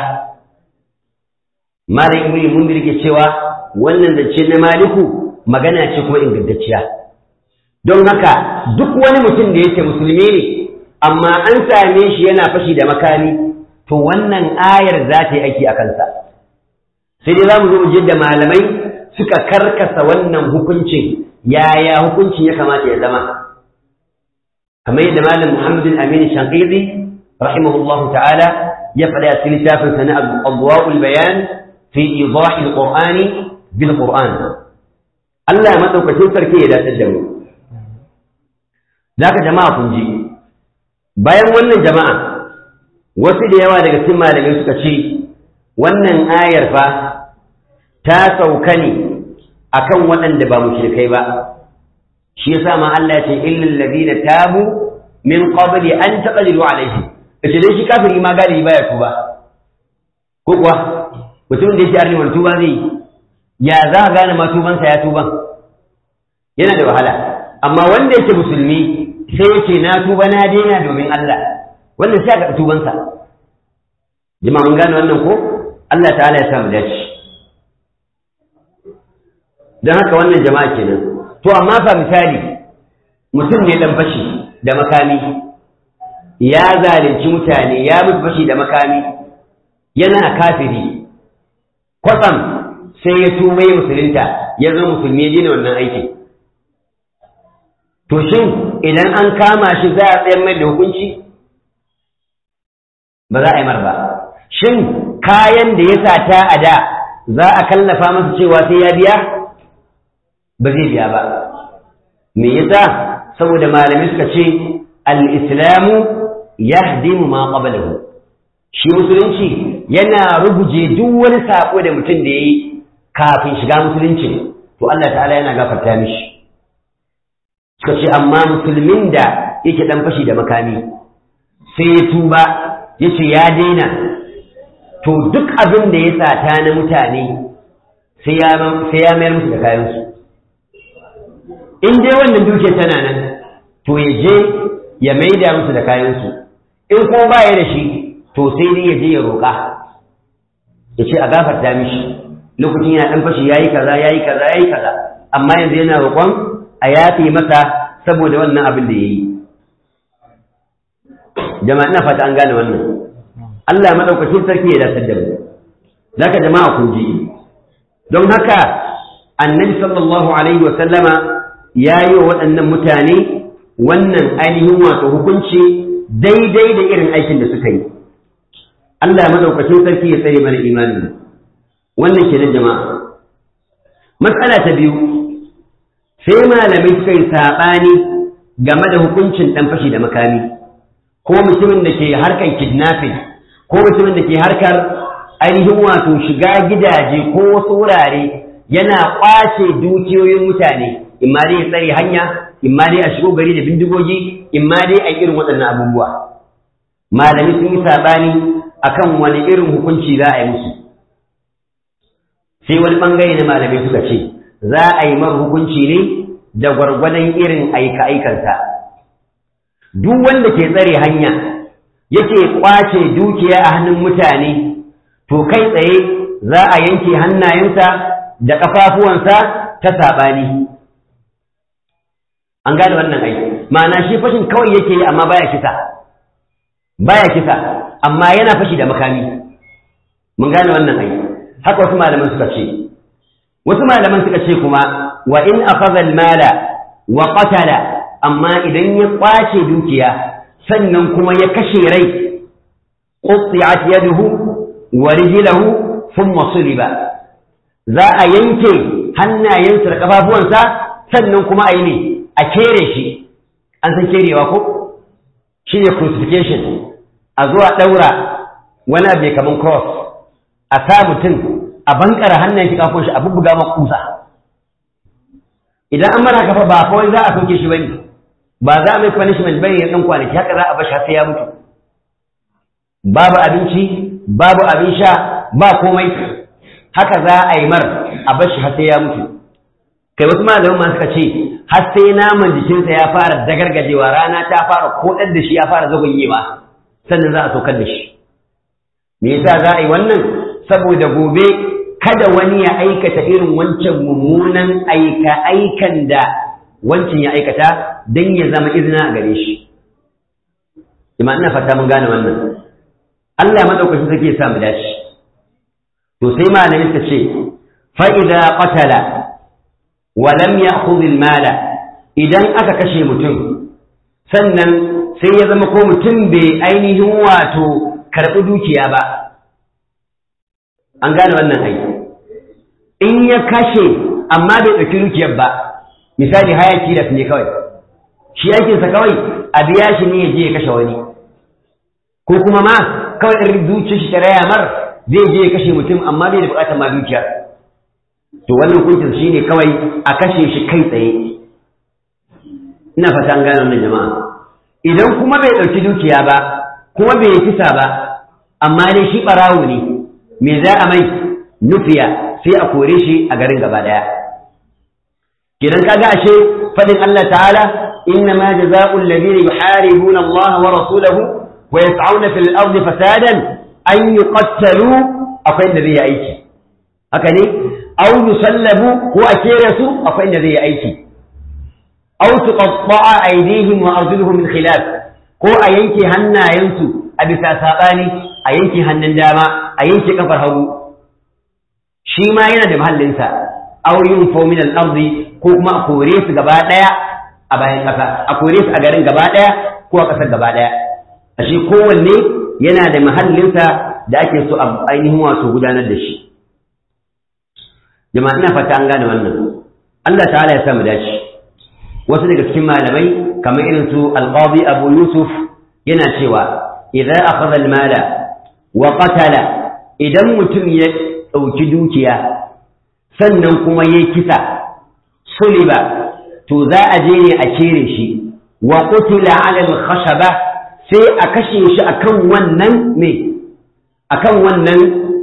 mara ibn mundir ke cewa wannan da ce na maliku magana ce kuma ingantacciya don haka duk wani mutum da yake musulmi ne amma an same shi yana fashi da makami to wannan ayar za ta yi aiki a kansa sai dai za mu zo mu da malamai suka karkasa wannan hukuncin yaya hukuncin ya kamata ya zama kamar yadda malam Muhammad al-Amin Shanqizi rahimahullahu ta'ala ya faɗa a cikin littafin sa na Adwa'ul Bayan fi idah al-Qur'an bil Qur'an Allah madaukakin sarki ya dace da mu zaka jama'a kun ji bayan wannan jama'a wasu da yawa daga cikin malamai suka ce wannan ayar fa ta sauka ne akan waɗanda ba mushrikai ba shi yasa ma Allah ya ce illal ladina tabu min qabli an taqdiru alaihim kace dai shi kafiri ma galibi baya tuba ko kuwa mutum da yake arni wani tuba zai ya za ka gane ma tubansa ya tuban yana da wahala amma wanda yake musulmi sai yake na tuba na daina domin Allah wannan sai ka tubansa jama'a mun gane wannan ko Allah ta'ala ya samu dace don haka wannan jama'a kenan to amma fa misali mutum ne dan fashi da makami ya zalunci mutane ya mutu fashi da makami yana kafiri kwatsam sai ya tuba ya musulunta ya zama musulmi ya daina wannan aikin to shin idan an kama shi za a tsayar mai da hukunci ba za a yi mar ba shin kayan da ya sata a da za a kallafa masa cewa sai ya biya ba zai biya ba me yasa saboda malamai suka ce al-islamu yahdimu ma qablahu shi musulunci yana ruguje duk wani sako da mutum da yayi kafin shiga musulunci to Allah ta'ala yana gafarta mishi suka ce amma musulmin da yake dan fashi da makami sai ya tuba yace ya daina to duk abin da ya sata na mutane sai ya mayar musu da kayansu in dai wannan duke tana nan to ya je ya maida musu da kayansu in kuma ba ya da shi to sai dai ya je ya roƙa ya ce a gafarta mishi lokacin yana ɗan fashi yayi kaza yayi kaza yayi kaza amma yanzu yana roƙon a yafe masa saboda wannan abin da ya yi jama'a ina fata an gane wannan Allah madaukakin sarki ya dace da mu zaka jama'a kun ji don haka annabi sallallahu alaihi wa sallama ya yi wa waɗannan mutane wannan ainihin wato hukunci daidai da irin aikin da suka yi Allah madaukakin sarki ya tsare mana imanin wannan kenan jama'a matsala ta biyu sai malamai suka yi saɓani game da hukuncin ɗan fashi da makami ko mutumin da ke harkar kidnapping ko mutumin da ke harkar ainihin wato shiga gidaje ko wasu wurare yana ƙwace dukiyoyin mutane in ma dai ya tsare hanya in ma dai a shigo gari da bindigogi in ma dai a irin waɗannan abubuwa malami sun yi saɓani akan wani irin hukunci za a yi musu sai wani ɓangare na malamai suka ce za a yi mar hukunci ne da gwargwadon irin aika-aikarsa duk wanda ke tsare hanya yake kwace dukiya a hannun mutane to kai tsaye za a yanke hannayensa da ƙafafuwansa ta saɓani an gane wannan aiki ma'ana shi fashin kawai yake yi amma baya kisa baya kisa amma yana fashi da makami mun gane wannan aiki haka wasu malaman suka ce wasu malaman suka ce kuma wa in akhadha al-mala wa qatala amma idan ya kwace dukiya sannan kuma ya kashe rai qutti'at yaduhu wa rijluhu thumma suliba za a yanke hannayensa da kafafuwansa sannan kuma a yi ne a kere shi an san kerewa ko shi ne crucifixion a zuwa ɗaura wani abu kaman cross a sa mutum a bankara hannun shi kafin shi a bubbuga ma kusa idan an mara kafa ba kawai za a soke shi bane ba za a mai punishment bane ya dan kwanaki haka za a bashi har sai ya mutu babu abinci babu abin sha ba komai haka za a yi mar a bashi har sai ya mutu kai wasu malaman ma suka ce har sai naman jikinsa ya fara dagargajewa rana ta fara kodar da shi ya fara zagonyewa sannan za a saukar da shi me yasa za a yi wannan saboda gobe kada wani ya aikata irin wancan mummunan aika aikan da wancan ya aikata don ya zama izina a gare shi ima ina fata mun gane wannan Allah madaukakin sarki ya sa mu dace to sai malamin ta ce fa idza qatala wa lam ya'khudh al-mala idan aka kashe mutum sannan sai ya zama ko mutum bai ainihin wato karɓi dukiya ba an gane wannan aiki in ya kashe amma bai ɗauki dukiyar ba misali hayaki da ne kawai shi aikinsa kawai a biya shi ne ya je ya kashe wani ko kuma ma kawai in zuciyar shi ta raya mar zai je ya kashe mutum amma bai da buƙatar ma dukiya to wannan hukuncin shi ne kawai a kashe shi kai tsaye ina fata an gane wannan jama'a idan kuma bai ɗauki dukiya ba kuma bai kisa ba amma dai shi ɓarawo ne me za a mai nufiya sai a kore shi a garin gaba ɗaya kidan kaga ashe fadin Allah ta'ala inna ma jazaa'u alladhina yuharibuna Allah wa rasulahu wa yas'auna fil ardi fasadan an yuqattalu akwai inda zai yi aiki haka ne aw yusallabu ko a kere su akwai inda zai yi aiki aw tuqatta'a aydihim wa arjuluhum min khilaf ko a yanke hannayensu a bisa sabani a yanke hannun dama a yanke kafar hagu shi ma yana da mahallinsa aw yunfau min al-ardi ko kuma a kore su gaba daya a bayan kasa a kore su a garin gaba daya ko a kasar gaba daya ashe kowanne yana da mahallinsa da ake so a ainihin wato gudanar da shi jama'a ina fata an gane wannan Allah ta'ala ya sa mu dace wasu daga cikin malamai kamar irin su al-qadi Abu Yusuf yana cewa idza akhadha al-mala wa qatala idan mutum ya dauki dukiya sannan kuma yayi kisa suliba to za a je ne a kere shi wa qutila ala al-khashaba sai a kashe shi akan wannan me akan wannan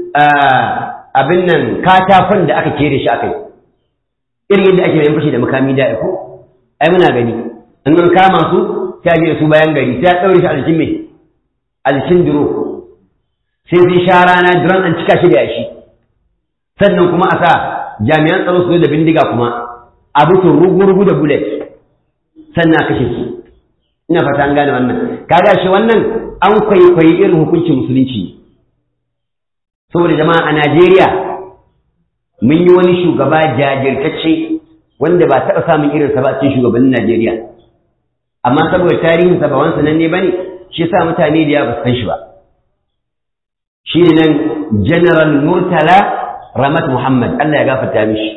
abin nan katafan da aka kere shi akai irin yadda ake yin fashi da makami da ko ai muna gani in an kama su sai a je su bayan gari sai a daure shi a jikin me a jikin duro sai sai sha rana duran an cika shi da yashi sannan kuma a sa jami'an tsaro su da bindiga kuma a bukin rugu-rugu da bullet sannan a kashe su ina fata an gane wannan kaga shi wannan an kwaikwayi irin hukuncin musulunci saboda jama'a a Najeriya mun yi wani shugaba jajirtacce wanda ba taɓa samun irinsa ba a cikin shugabannin Najeriya amma saboda tarihinsa ba wani sananne ba ne shi yasa mutane da yawa ba san shi ba shi ne nan general murtala ramat muhammad Allah ya gafarta mishi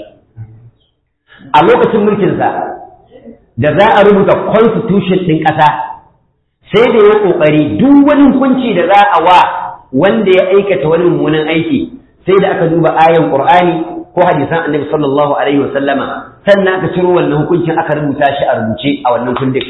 a lokacin mulkinsa da za a rubuta constitution ɗin ƙasa sai da ya ƙoƙari duk wani hukunci da za a wa wanda ya aikata wani mummunan aiki sai da aka duba ayan ƙur'ani ko hadisan annabi sallallahu alaihi wasallama sannan aka ciro wannan hukuncin aka rubuta shi a rubuce a wannan kundin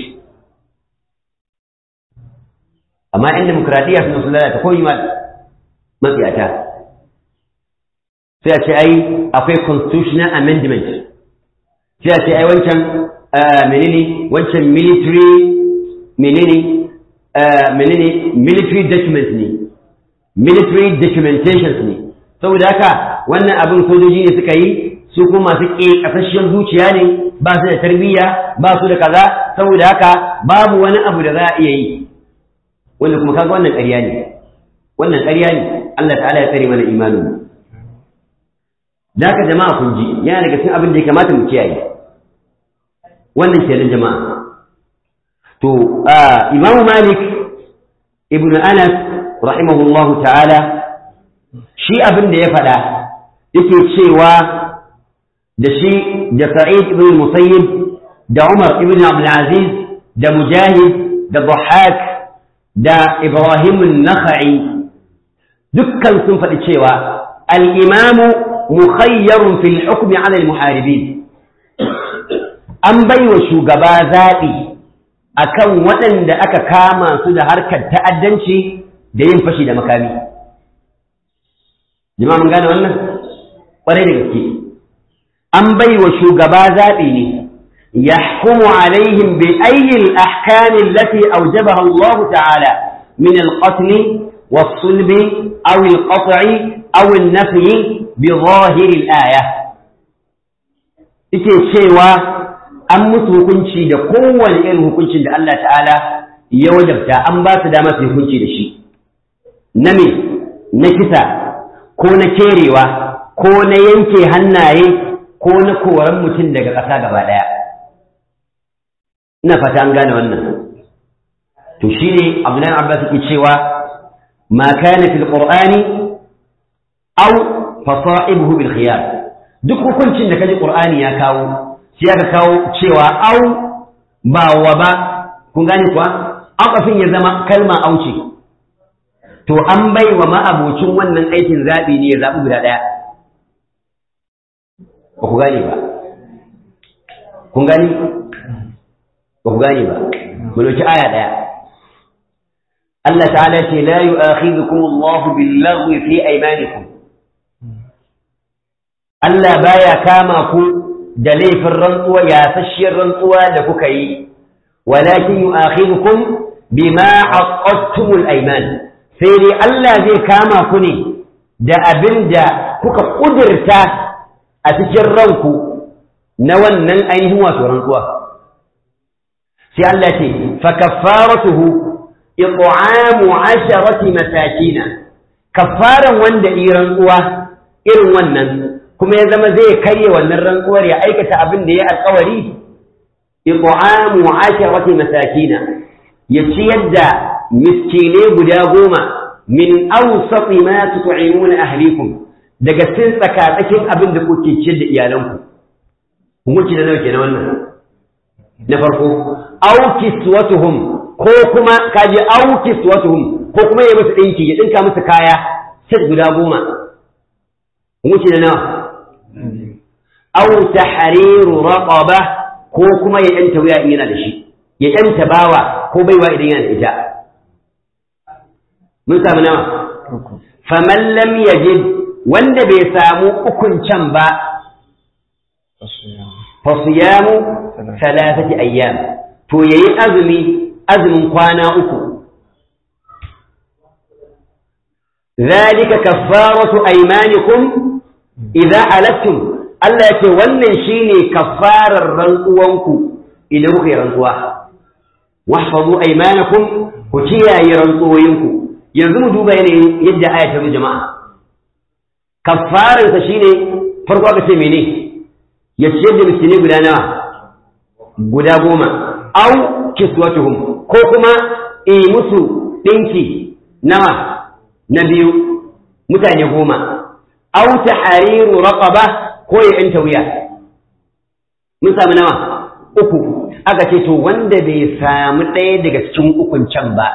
amma yan demokradiyya suna sun lalata ko yi matsiyata sai a ce ai akwai constitutional amendment sai a ce ai wancan menene wancan military menene menene military document ne military documentations ne saboda haka wannan abin sojoji ne suka yi su kuma masu ƙasashen zuciya ne ba su da tarbiyya ba su da kaza saboda haka babu wani abu da za a iya yi wanda kuma kaga wannan ƙarya ne wannan ƙarya ne Allah ta'ala ya tsare mana imanin da haka jama'a kun ji yana daga cikin abin da ya kamata mu kiyaye wannan kenan jama'a to Imam Malik ibn Anas rahimahullahu ta'ala shi abin da ya faɗa yake cewa da shi da Sa'id ibn Musayyib da Umar ibn Abdul Aziz da Mujahid da Dhahhak da Ibrahim an-Nakhai dukkan sun faɗi cewa al-Imam mukhayyarun fil hukmi 'ala al-muharibin an baiwa shugaba zaɓi akan waɗanda aka kama su da harkar ta'addanci da yin fashi da makami jama'a mun gane wannan ƙwarai da gaske an bai wa shugaba zaɓi ne ya hukumu alaihim bi ayyil ahkamin lati aujabaha Allah ta'ala min al-qatl was-sulb aw al-qat'i aw an-nafy bi zahir al-aya yake cewa an musu hukunci da kowane irin hukuncin da Allah ta'ala ya wajabta an ba su dama su hukunci da shi na me na kisa ko na kerewa ko na yanke hannaye ko na koran mutum daga ƙasa gaba ɗaya ina fata an gane wannan to shine Abdullahi Abbas yake cewa ma kana fil qur'ani aw fasa'ibuhu bil khiyar duk hukuncin da kaji qur'ani ya kawo sai aka kawo cewa au ba wa ba kun gane kuwa aqafin ya zama kalma auce to an bai wa ma'abocin wannan aikin zaɓi ne ya zaɓi guda ɗaya ba ku gane ba kun gani ba ku gane ba mu dauki aya ɗaya Allah ta'ala ce la yu'akhidhukum Allahu bil-laghwi fi aymanikum Allah baya kama ku da laifin rantsuwa yasasshiyar rantsuwa da kuka yi walakin yu'akhidhukum bima aqadtumul ayman sai dai Allah zai kama ku ne da abin da kuka ƙudurta a cikin ranku na wannan ainihin wato rantsuwa sai Allah ce fa kaffaratuhu it'amu asharati masakina kaffaran wanda yi rantsuwa irin wannan kuma ya zama zai karye wannan rantsuwar ya aikata abin da ya alƙawari it'amu asharati masakina ya ciyar da miskinai guda goma min awsati ma tut'imuna ahlikum daga cikin tsakatsakin abin da kuke ciyar da iyalanku hukunci da nawa kenan wannan na farko aw kiswatuhum ko kuma kaje aw kiswatuhum ko kuma ya musu dinki ya dinka musu kaya set guda goma hukunci da nawa aw tahriru raqaba ko kuma ya yanta wuya in yana da shi ya yanta bawa ko baiwa idan yana da ita mun samu nawa faman lam yajid wanda bai samu ukun can ba fa siyamu thalathati ayyam to yayi azumi azumin kwana uku ذلك كفارة أيمانكم إذا حلفتم Allah ya ce wannan shine kafarar rantsuwanku idan kuka yi rantsuwa wahfazu aymanakum ku kiyaye rantsuwoyinku yanzu mu duba yanayin yadda aya ta jama'a kafarar sa shine farko aka ce mene ya ciyar da miskini guda nawa guda goma au kiswatuhum ko kuma e musu dinki nawa na biyu mutane goma au tahriru raqaba ko ya ‘yanta wuya, mun sami nawa uku, aka ce to wanda bai sami ɗaya daga cikin ukun can ba,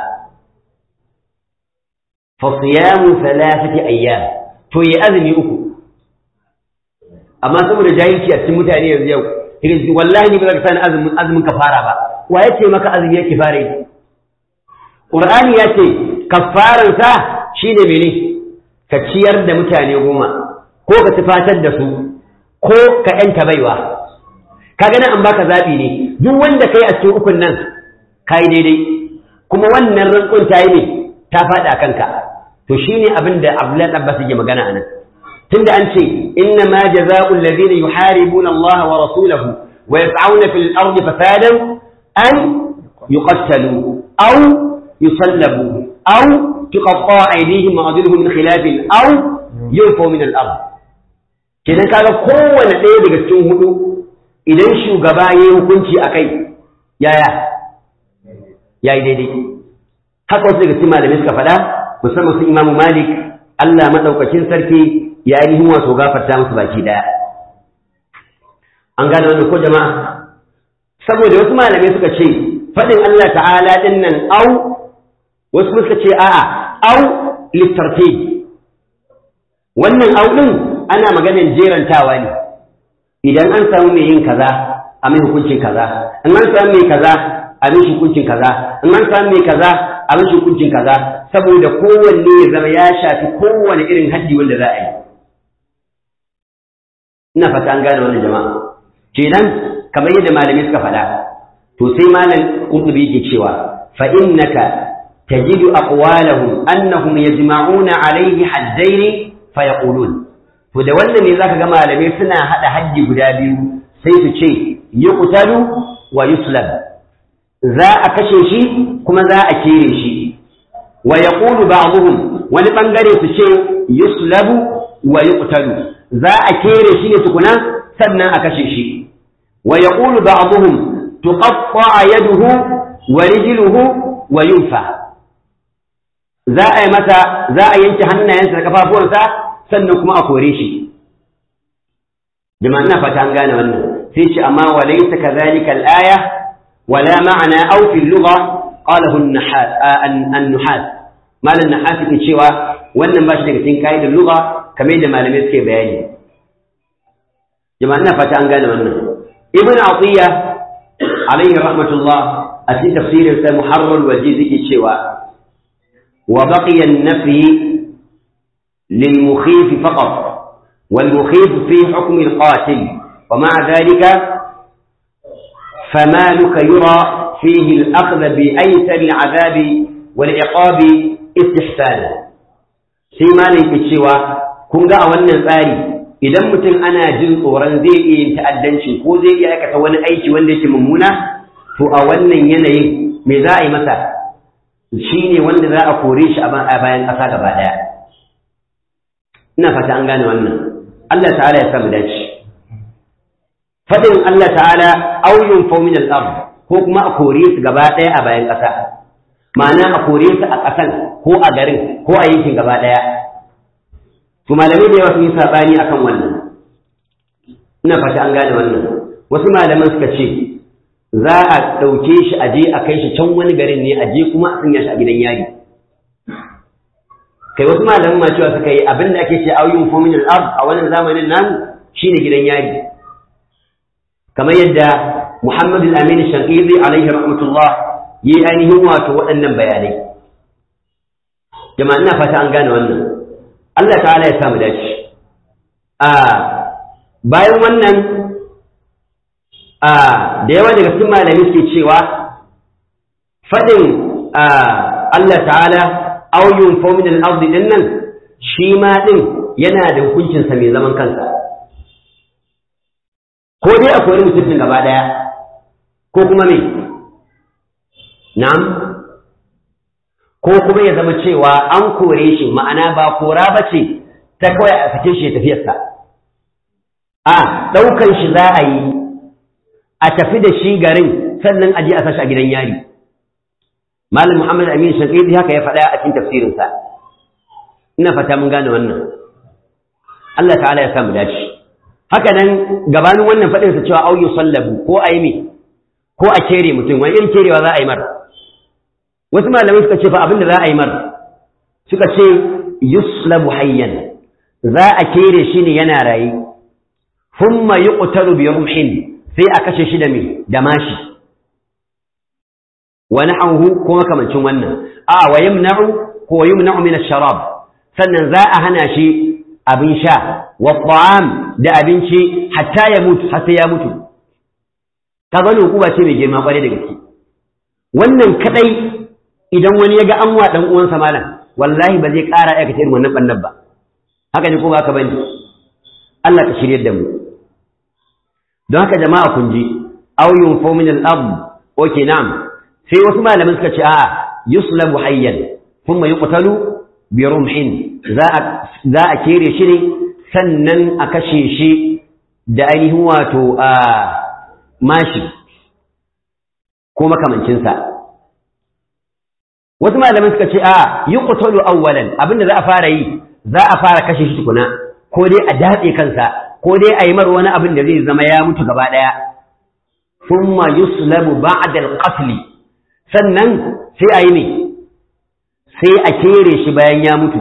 fasiyamu salasati ayyam to ya azumi uku, amma saboda jahilci a cikin mutane yanzu yau kike wallahi ni ba za ka sani azumin azumin ka fara ba wa yace maka azumi yake fara yi Qur'ani ya ce kafaran sa shine mene ka ciyar da mutane goma ko ka tufatar da su ko ka yanta baiwa kaga nan an baka zabi ne duk wanda kai a cikin ukun nan kai daidai kuma wannan rantsun ta yi ne ta faɗa kanka to shine abin da Abdullahi Abbas yake magana anan tunda an ce inna ma jazaa'ul ladina yuharibuna Allah wa rasulahu wa yas'auna fil ardi fasadan an yuqattalu aw yusallabu aw tuqatta aydihim wa arjuluhum min khilaf aw yunfaw min al-ard kenan kaga kowanne ɗaya daga cikin hudu idan shugaba yayi hukunci akai yaya yayi daidai haka wasu daga cikin malamai suka faɗa musamman su Imam Malik Allah madaukakin sarki ya yi wato gafarta musu baki daya an gane wannan ko jama'a saboda wasu malamai suka ce faɗin Allah ta'ala din nan au wasu suka ce a'a au littarfi wannan au din ana maganar jerantawa ne idan an samu mai yin kaza a mai hukuncin kaza in an samu mai kaza a mai hukuncin kaza in an samu mai kaza a mai hukuncin kaza saboda kowanne ya zama ya shafi kowane irin haddi wanda za a yi ina fata an gane wannan jama'a kenan kamar yadda malamai suka faɗa to sai malam qurtubi yake cewa fa innaka tajidu aqwalahum annahum yajma'una alayhi haddain fa yaqulun to da wannan ne zaka ga malamai suna hada haddi guda biyu sai su ce yuqtalu wa yuslab za a kashe shi kuma za a kere shi wa yaqulu ba'dhum wani bangare su ce yuslabu wa yuqtalu za a kere shi ne tukuna sannan a kashe shi wa yaqulu ba'dhum tuqatta yaduhu wa rijluhu wa yunfa za a yi mata za a yanke hannayensa da kafafuwansa sannan kuma a kore shi jama'a ina fata an gane wannan sai ce amma wa laysa kadhalika al-aya wala ma'ana aw fi al-lugha qalahu an-nuhas malan nahas ke cewa wannan ba shi daga cikin kaidar lugha kamar yadda malamai suke bayani jama'a ina fata an gane wannan ibn atiya alaihi rahmatullah a cikin tafsirin sa muharrar waje zai cewa wa baqiya an-nafi lil mukhif faqat wal mukhif fi hukm al-qatil wa ma'a dhalika فمالك يرى فيه الأخذ بأيسر العذاب والعقاب استحسانا سيما لك cewa kun ga a wannan tsari idan mutum ana jin tsoron zai iya yin ta'addanci ko zai iya aikata wani aiki wanda yake mummuna to a wannan yanayin me za a yi masa shi ne wanda za a kore shi a bayan ƙasa gaba ɗaya ina fata an gane wannan Allah ta'ala ya samu dace faɗin Allah ta'ala auyun faumin al'ard ko kuma a kore su gaba ɗaya a bayan ƙasa ma'ana a kore su a ƙasan ko a garin ko a yankin gaba ɗaya to malamai da yawa sun yi saɓani akan wannan ina fata an gane wannan wasu malaman suka ce za a ɗauke shi a je a kai shi can wani garin ne a je kuma a sanya shi a gidan yari kai wasu malaman ma cewa suka yi abin da ake ce auyun fomin al'ab a wannan zamanin namu shine gidan yari kamar yadda Muhammad al-Amin Shanqizi alaihi rahmatullah yi ainihin wato waɗannan bayanai jama'a ina fata an gane wannan Allah ta'ala ya samu dace a bayan wannan a da yawa daga cikin malami suke cewa faɗin Allah ta'ala auyun fomin al-ardi din nan shi ma din yana da hukuncinsa mai zaman kansa ko dai a kori mutum gaba ɗaya ko kuma me na'am ko kuma ya zama cewa an kore shi ma'ana ba kora ba ce ta kawai a sake shi ya tafiyarsa a ɗaukan shi za a yi a tafi da shi garin sannan a je a sashi a gidan yari malam muhammad amin shankidi haka ya faɗa a cikin tafsirinsa ina fata mun gane wannan Allah ta'ala ya samu dace haka nan gabanin wannan faɗinsa cewa au yusallabu ko a yi me ko a kere mutum wani irin kerewa za a yi mar wasu malamai suka ce fa abin da za a yi mar suka ce yuslabu hayyan za a kere shi ne yana raye thumma yuqtalu bi rumhin sai a kashe shi da me da mashi wa na'uhu ko makamancin wannan a wa yamna'u ko yumna'u min ash-sharab sannan za a hana shi abin sha wa ta'am da abinci hatta ya mutu har sai ya mutu ka gani hukuma ce mai girma kwarai da gaske wannan kadai idan wani ya ga an wa dan uwansa malam wallahi ba zai ƙara aikata irin wannan bannan ba haka ne ko ba ka bane Allah ka shirye da mu don haka jama'a kun ji aw yunfu min al-ard okay na'am sai wasu malaman suka ce a'a yuslabu hayyan thumma yuqtalu bi rumhin za a za a kere shi ne sannan a kashe shi da ainihin wato a mashi ko makamancinsa wasu malaman suka ce a yi ƙutulu awwalan abinda za a fara yi za a fara kashe shi tukuna ko dai a datse kansa ko dai a yi mar wani abin da zai zama ya mutu gaba ɗaya thumma yuslabu ba'da al-qatl sannan sai a yi ne sai a kere shi bayan ya mutu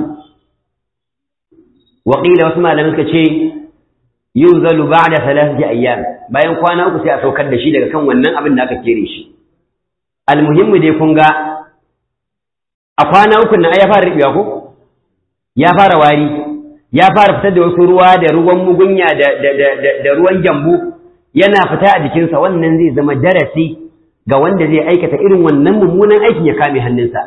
waƙila wasu malaman suka ce yunzalu ba'da thalathati ayyam bayan kwana uku sai a saukar da shi daga kan wannan abin da aka kere shi almuhimmu dai kun ga a kwana uku nan ya fara riɓewa ko ya fara wari ya fara fitar da wasu ruwa da ruwan mugunya da da ruwan gyambu yana fita a jikinsa wannan zai zama darasi ga wanda zai aikata irin wannan mummunan aikin ya kame hannunsa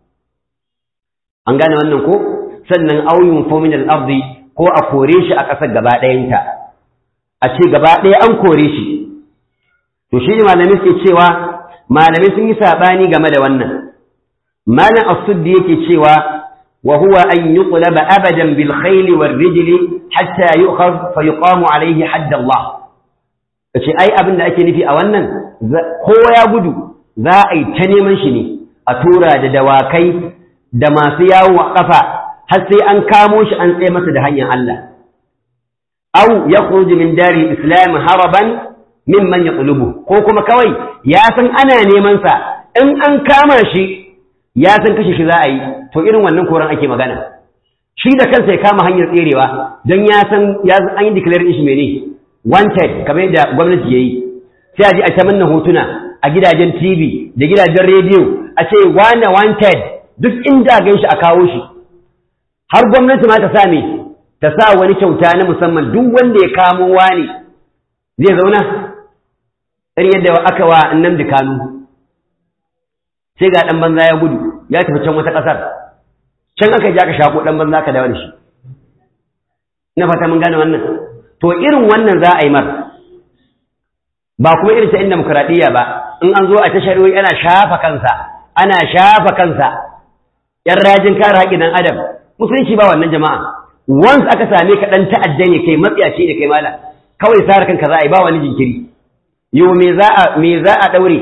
an gane wannan ko sannan auyun fomin al-ardi ko a kore shi a ƙasar gaba ɗayanta a ce gaba ɗaya an kore shi to shi ne malamai suke cewa malamai sun yi saɓani game da wannan malam as-suddi yake cewa wa huwa an yuqlaba abadan bil khayl wal rijl hatta yu'khadh fa yuqamu alayhi hadd Allah kace ai abin da ake nufi a wannan kowa ya gudu za a yi ta neman shi ne a tura da dawakai da masu yawo a kafa har sai an kamo shi an tsaye masa da hanyar Allah aw yakhruj min dari islam haraban mimman yaqlubu ko kuma kawai ya san ana neman sa in an kama shi ya san kashe shi za a yi to irin wannan koran ake magana shi da kansa ya kama hanyar tserewa don ya san ya an yi declare shi mene wanted kamar yadda gwamnati yayi sai a ji a ta manna hotuna a gidajen TV da gidajen rediyo a ce wane wanted duk inda gan shi a kawo shi har gwamnati ma ta sa me ta sa wani kyauta na musamman duk wanda ya kamo wani zai zauna irin yadda aka wa annan da kanu sai ga ɗan banza ya gudu ya tafi can wata ƙasar can aka ji aka shako ɗan banza ka dawo da shi na fata mun gane wannan to irin wannan za a yi mar ba kuma irin ta inda demokuraɗiyya ba in an zo a ta shari'o'i ana shafa kansa ana shafa kansa yan rajin kare haƙƙin ɗan adam musulunci ba wannan jama'a once aka same ka ɗan ta'adda ne kai matsiyaci ne kai mala kawai sare kanka za a yi ba wani jinkiri yau me za a me za a ɗaure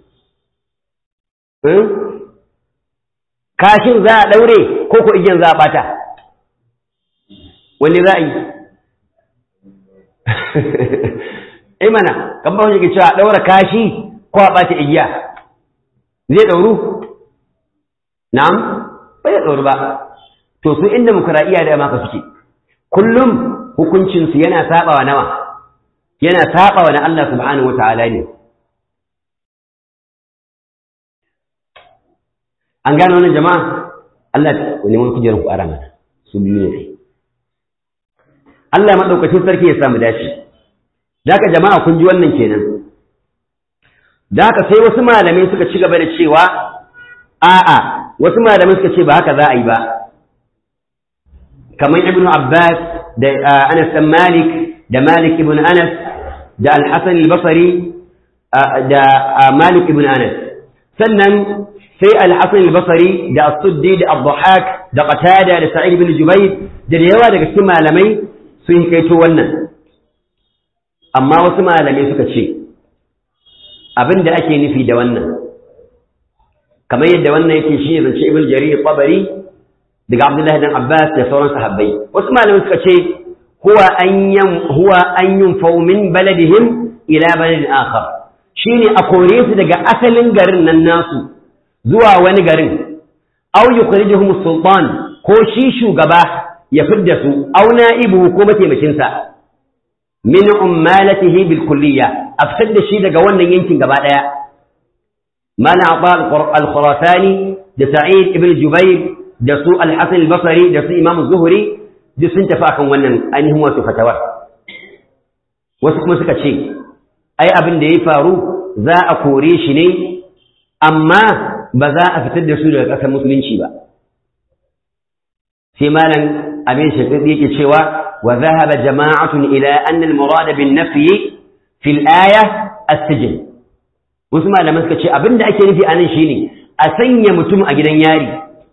kashin za a ɗaure ko ko igiyan za a ɓata wani za a yi ai mana kan ba wani ke cewa ɗaura kashi ko a ɓata igiya zai ɗauru na'am bai da ɗauru ba to su inda mukura'iya da maka suke kullum hukuncinsu yana saɓawa nawa yana saɓawa na Allah subhanahu wa ta'ala ne an gano wannan jama'a Allah wani wani kujerar ku ara mana su biyu ne Allah maɗaukacin sarki ya samu dace da haka jama'a kun ji wannan kenan da haka sai wasu malamai suka ci gaba da cewa a'a wasu malamai suka ce ba haka za a yi ba kamar ibnu abbas da anas dan malik da malik ibn anas da al-hasan al-basri da malik ibn anas sannan sai al-hasan al-basri da as-suddi da ad-dhahak da qatada da sa'id ibn jubayr da yawa daga cikin malamai sun kaito wannan amma wasu malamai suka ce abin da ake nufi da wannan kamar yadda wannan yake shi ne zance ibn jarir tabari daga abdullahi dan abbas da sauran sahabbai wasu malamai suka ce huwa an yam huwa an yunfau min baladihim ila baladin akhar shine a kore su daga asalin garin nan nasu zuwa wani garin aw yukhrijuhum sultan ko shi shugaba ya fidda su aw na'ibu ko mataimakin sa min ummalatihi bil kulliyya a fitar da shi daga wannan yankin gaba daya mana ata al-khurasani da sa'id ibn jubair da su al-hasan al-basri da su imam zuhri duk sun tafi akan wannan ainihin wasu fatawar wasu kuma suka ce ai abin da ya faru za a kore shi ne amma ba za a fitar da su daga ƙasar musulunci ba sai malam abin shafiq yake cewa wa zahaba jama'atun ila anna al-murad bin nafyi fi al-aya as-sijn wasu malaman suka ce abin da ake nufi anan shine a sanya mutum a gidan yari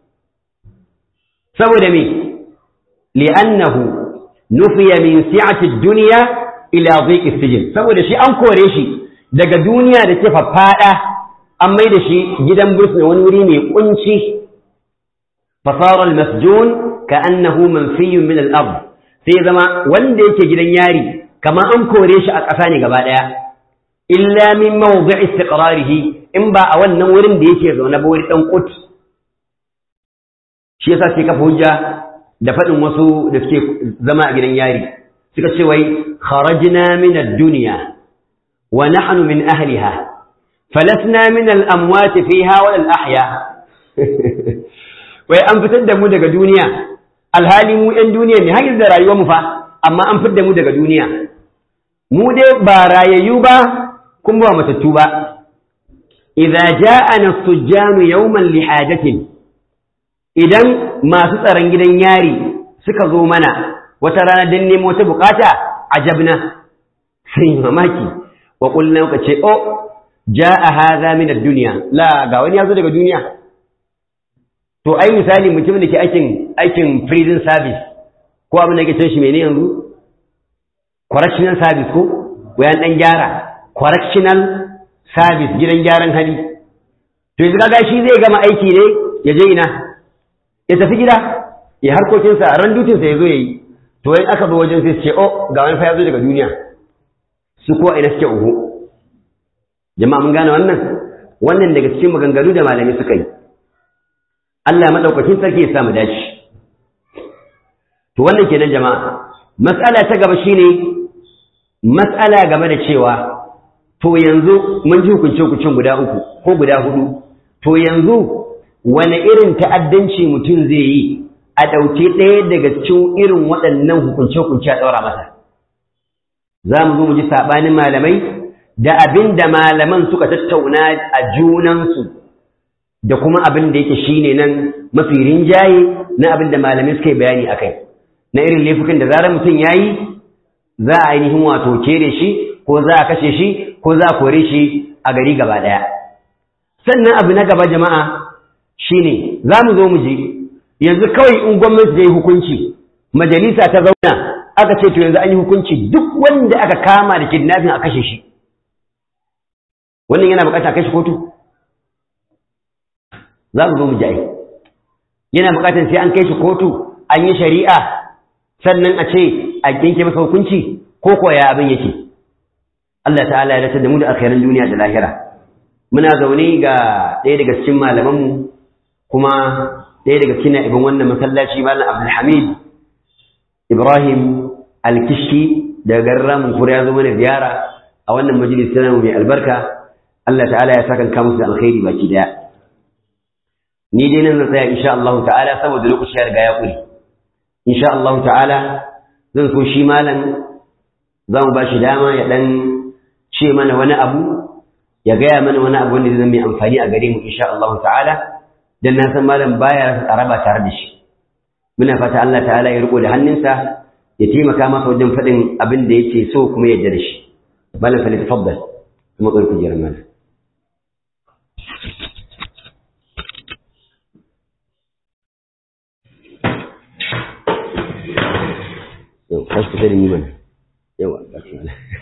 saboda me li'annahu nufiya min si'ati ad-dunya ila dhiq as-sijn saboda shi an kore shi daga duniya da ke faffada an mai da shi gidan bursuna wani wuri mai kunci fasara al-masjun ka'annahu manfiyun min al-ard sai zama wanda yake gidan yari kamar an kore shi a ƙasa ne gaba daya illa min mawdi'i istiqrarihi in ba a wannan wurin da yake zaune ba wani dan kut shi yasa sai kafa hujja da faɗin wasu da suke zama a gidan yari suka ce wai kharajna min ad-dunya wa nahnu min ahliha falasna min al-amwat fiha wa al-ahya wai an fitar da mu daga duniya alhali mu ɗan duniya ne har da rayuwar mu fa amma an fitar da mu daga duniya mu dai ba rayayyu ba kuma ba matattu ba idza ja'ana as-sujjanu yawman li hajatin idan masu tsaron gidan yari suka zo mana wata rana don nemo wata bukata ajabna sai mamaki wa kullum muka ce o ja'a hadha min ad-dunya la ga wani yazo daga duniya to ai misali mutumin da ke aikin aikin prison service ko abin da ke cin shi mene yanzu correctional service ko wayan dan gyara correctional service gidan gyaran hali to yanzu kaga shi zai gama aiki ne ya je ina ya tafi gida ya harkokinsa ran dutinsa ya zo ya yi to yin aka zo wajen sai ce oh ga wani fa ya zo daga duniya su kuwa ina suke uhu jama'a mun gane wannan wannan daga cikin maganganu da malami suka yi Allah madaukakin sarki ya samu dace to wannan kenan jama'a mas'ala ta gaba shine mas'ala game da cewa to yanzu mun ji hukunce hukuncin guda uku ko guda hudu to yanzu wane irin ta'addanci mutum zai yi a ɗauke ɗaya daga cikin irin waɗannan hukunce-hukunce a ɗaura masa za mu zo mu ji saɓanin malamai da abin da malaman suka tattauna a junansu da kuma abin da yake shine nan mafi rinjaye na abin da malamai suka yi bayani a kai na irin laifukan da zarar mutum ya yi za a ainihin wato kere shi ko za a kashe shi ko za a kore shi a gari gaba ɗaya sannan abu na gaba jama'a shine za mu zo mu je yanzu kawai in gwamnati ta yi hukunci majalisa ta zauna aka ce to yanzu an yi hukunci duk wanda aka kama da kidnapping a kashe shi wannan yana bukata kashe kotu za mu zo mu ji yana bukatar sai an kai shi kotu an yi shari'a sannan a ce a yanke masa hukunci ko koya abin yake Allah ta'ala ya dace da mu da alkhairan duniya da lahira muna zaune ga ɗaya daga cikin malamanmu kuma ɗaya daga cikin ibin wannan masallaci malam abdulhamid ibrahim alkishi daga garin ramin kura ya zo mana ziyara a wannan majalis na mai albarka Allah ta'ala ya saka kamusu da alkhairi baki daya ni dai nan zan tsaya insha Allah ta'ala saboda lokaci ya riga ya kure insha Allah ta'ala zan so shi malam za mu ba shi dama ya dan ce mana wani abu ya gaya mana wani abu wanda zai mai amfani a gare mu insha Allah ta'ala dan na san malam baya raba tare da shi muna fata Allah ta'ala ya riko da hannunsa ya taimaka masa wajen faɗin abin da yake so kuma ya yarda da shi malam fa tafaddal kuma kai kujerar malam yau kashi kusa da ni mana yawa kashi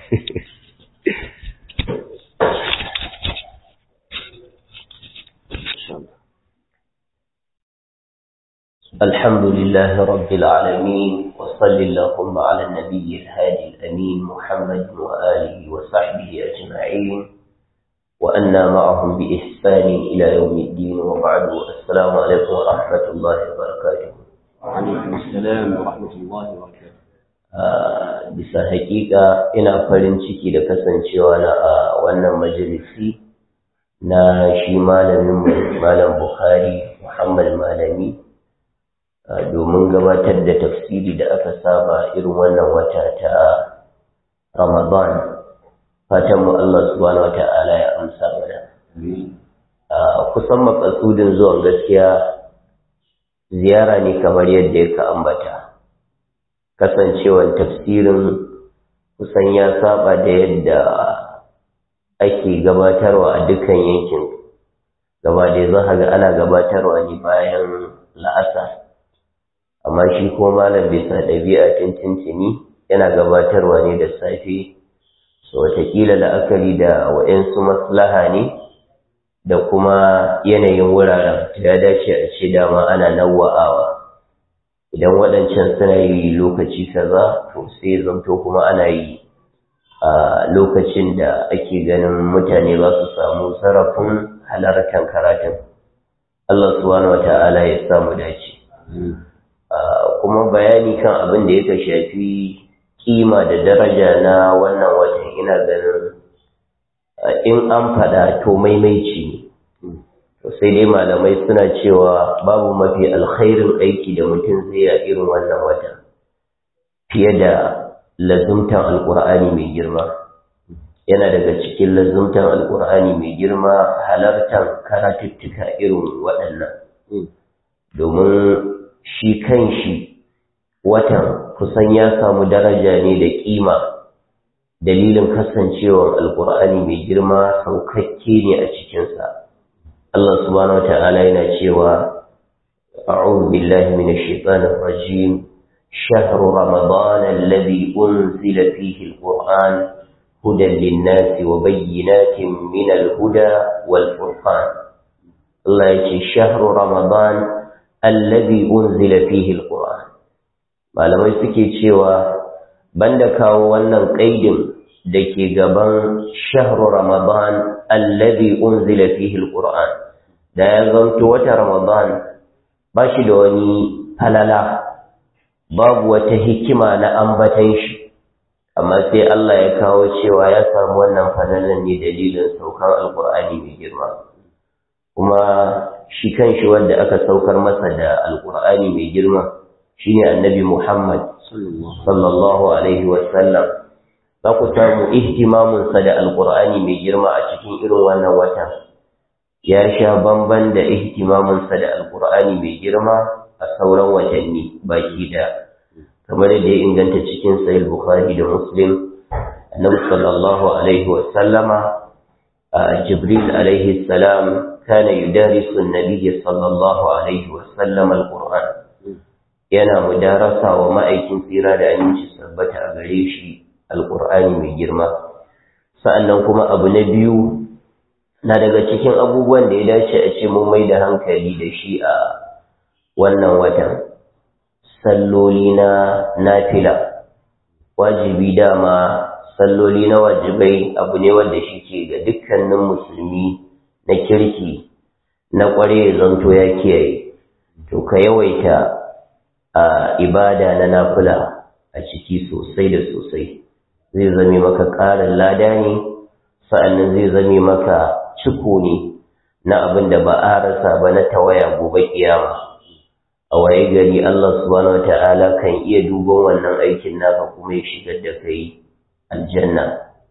الحمد لله رب العالمين وصل اللهم على النبي الهادي الأمين محمد وآله وصحبه أجمعين وأنا معهم بإحسان إلى يوم الدين وبعد السلام عليكم ورحمة الله وبركاته وعليكم السلام ورحمة الله وبركاته bisa haƙiƙa ina farin ciki da kasancewa na a wannan majalisi na shi malamin malam Bukhari Muhammad Malami domin gabatar da tafsiri da aka saba irin wannan wata ta Ramadan fatan mu Allah subhanahu wata'ala ya amsa mana kusan makasudin zuwan gaskiya ziyara ne kamar yadda ya ka ambata kasancewar tafsirin kusan ya saba da yadda ake gabatarwa a dukkan yankin gaba da za ga ana gabatarwa ne bayan la'asa amma shi ko malam bisa ɗabi'a tintintini yana gabatarwa ne da safe so watakila la'akari da wa'yansu maslaha ne da kuma yanayin wuraren ya dace a ce dama ana nawa'awa idan waɗancan suna yi lokaci kaza to sai zamto kuma ana yi a lokacin da ake ganin mutane za su samu sarrafin halartar karatun Allah subhanahu wa ta'ala ya samu dace kuma bayani kan abin da yake shafi kima da daraja na wannan watan ina ganin in an faɗa to maimaici ne sai dai malamai suna cewa babu mafi alkhairin aiki da mutum zai a irin wannan wata fiye da lazumtan alkur'ani mai girma yana daga cikin lazumtan alkur'ani mai girma halartar karatuttuka irin waɗannan domin shi kan shi watan kusan ya samu daraja ne da ƙima dalilin kasancewar alkur'ani mai girma saukakke ne a cikinsa Allah subhanahu wata'ala yana cewa a'udhu billahi minash shaitanir rajim shahru ramadan alladhi unzila fihi alquran hudan lin-nasi wa bayyinatin min al-huda wal-furqan Allah yace shahru ramadan alladhi unzila fihi alquran malamai suke cewa banda kawo wannan kaidin dake gaban shahru ramadan alladhi unzila fihi alquran da ya zanto wata ramadan ba shi da wani falala babu wata hikima na ambatan shi amma sai Allah ya kawo cewa ya samu wannan falalan ne dalilin saukar alqur'ani mai girma kuma shi kanshi wanda aka saukar masa da alqur'ani mai girma shine annabi Muhammad sallallahu alaihi wasallam za ku samu ihtimaminsa da alkur'ani mai girma a cikin irin wannan wata ya sha bamban da ihtimaminsa da alkur'ani mai girma a sauran watanni baki da kamar da ya inganta cikin sahih bukhari da muslim annabi sallallahu alaihi wasallama jibril alaihi salam kana yudarisu an-nabiy sallallahu alaihi wasallam alquran yana mudarasa wa ma'aikin tsira da aminci sabbata a gare shi alƙur'ani mai girma sa'annan kuma abu na biyu na daga cikin abubuwan da ya dace a ce mun mai da hankali da shi a wannan watan salloli na nafila wajibi dama salloli na wajibai abu ne wanda shi ke ga dukkanin musulmi na kirki na ƙware zanto ya kiyaye to ka yawaita a ibada na nafila a ciki sosai da sosai zai zame maka ƙarin lada ne sa'annan zai zame maka ciko ne na abin da ba a rasa ba na tawaya gobe kiyama a waye gari Allah subhanahu wata'ala kan iya duban wannan aikin naka kuma ya shigar da kai aljanna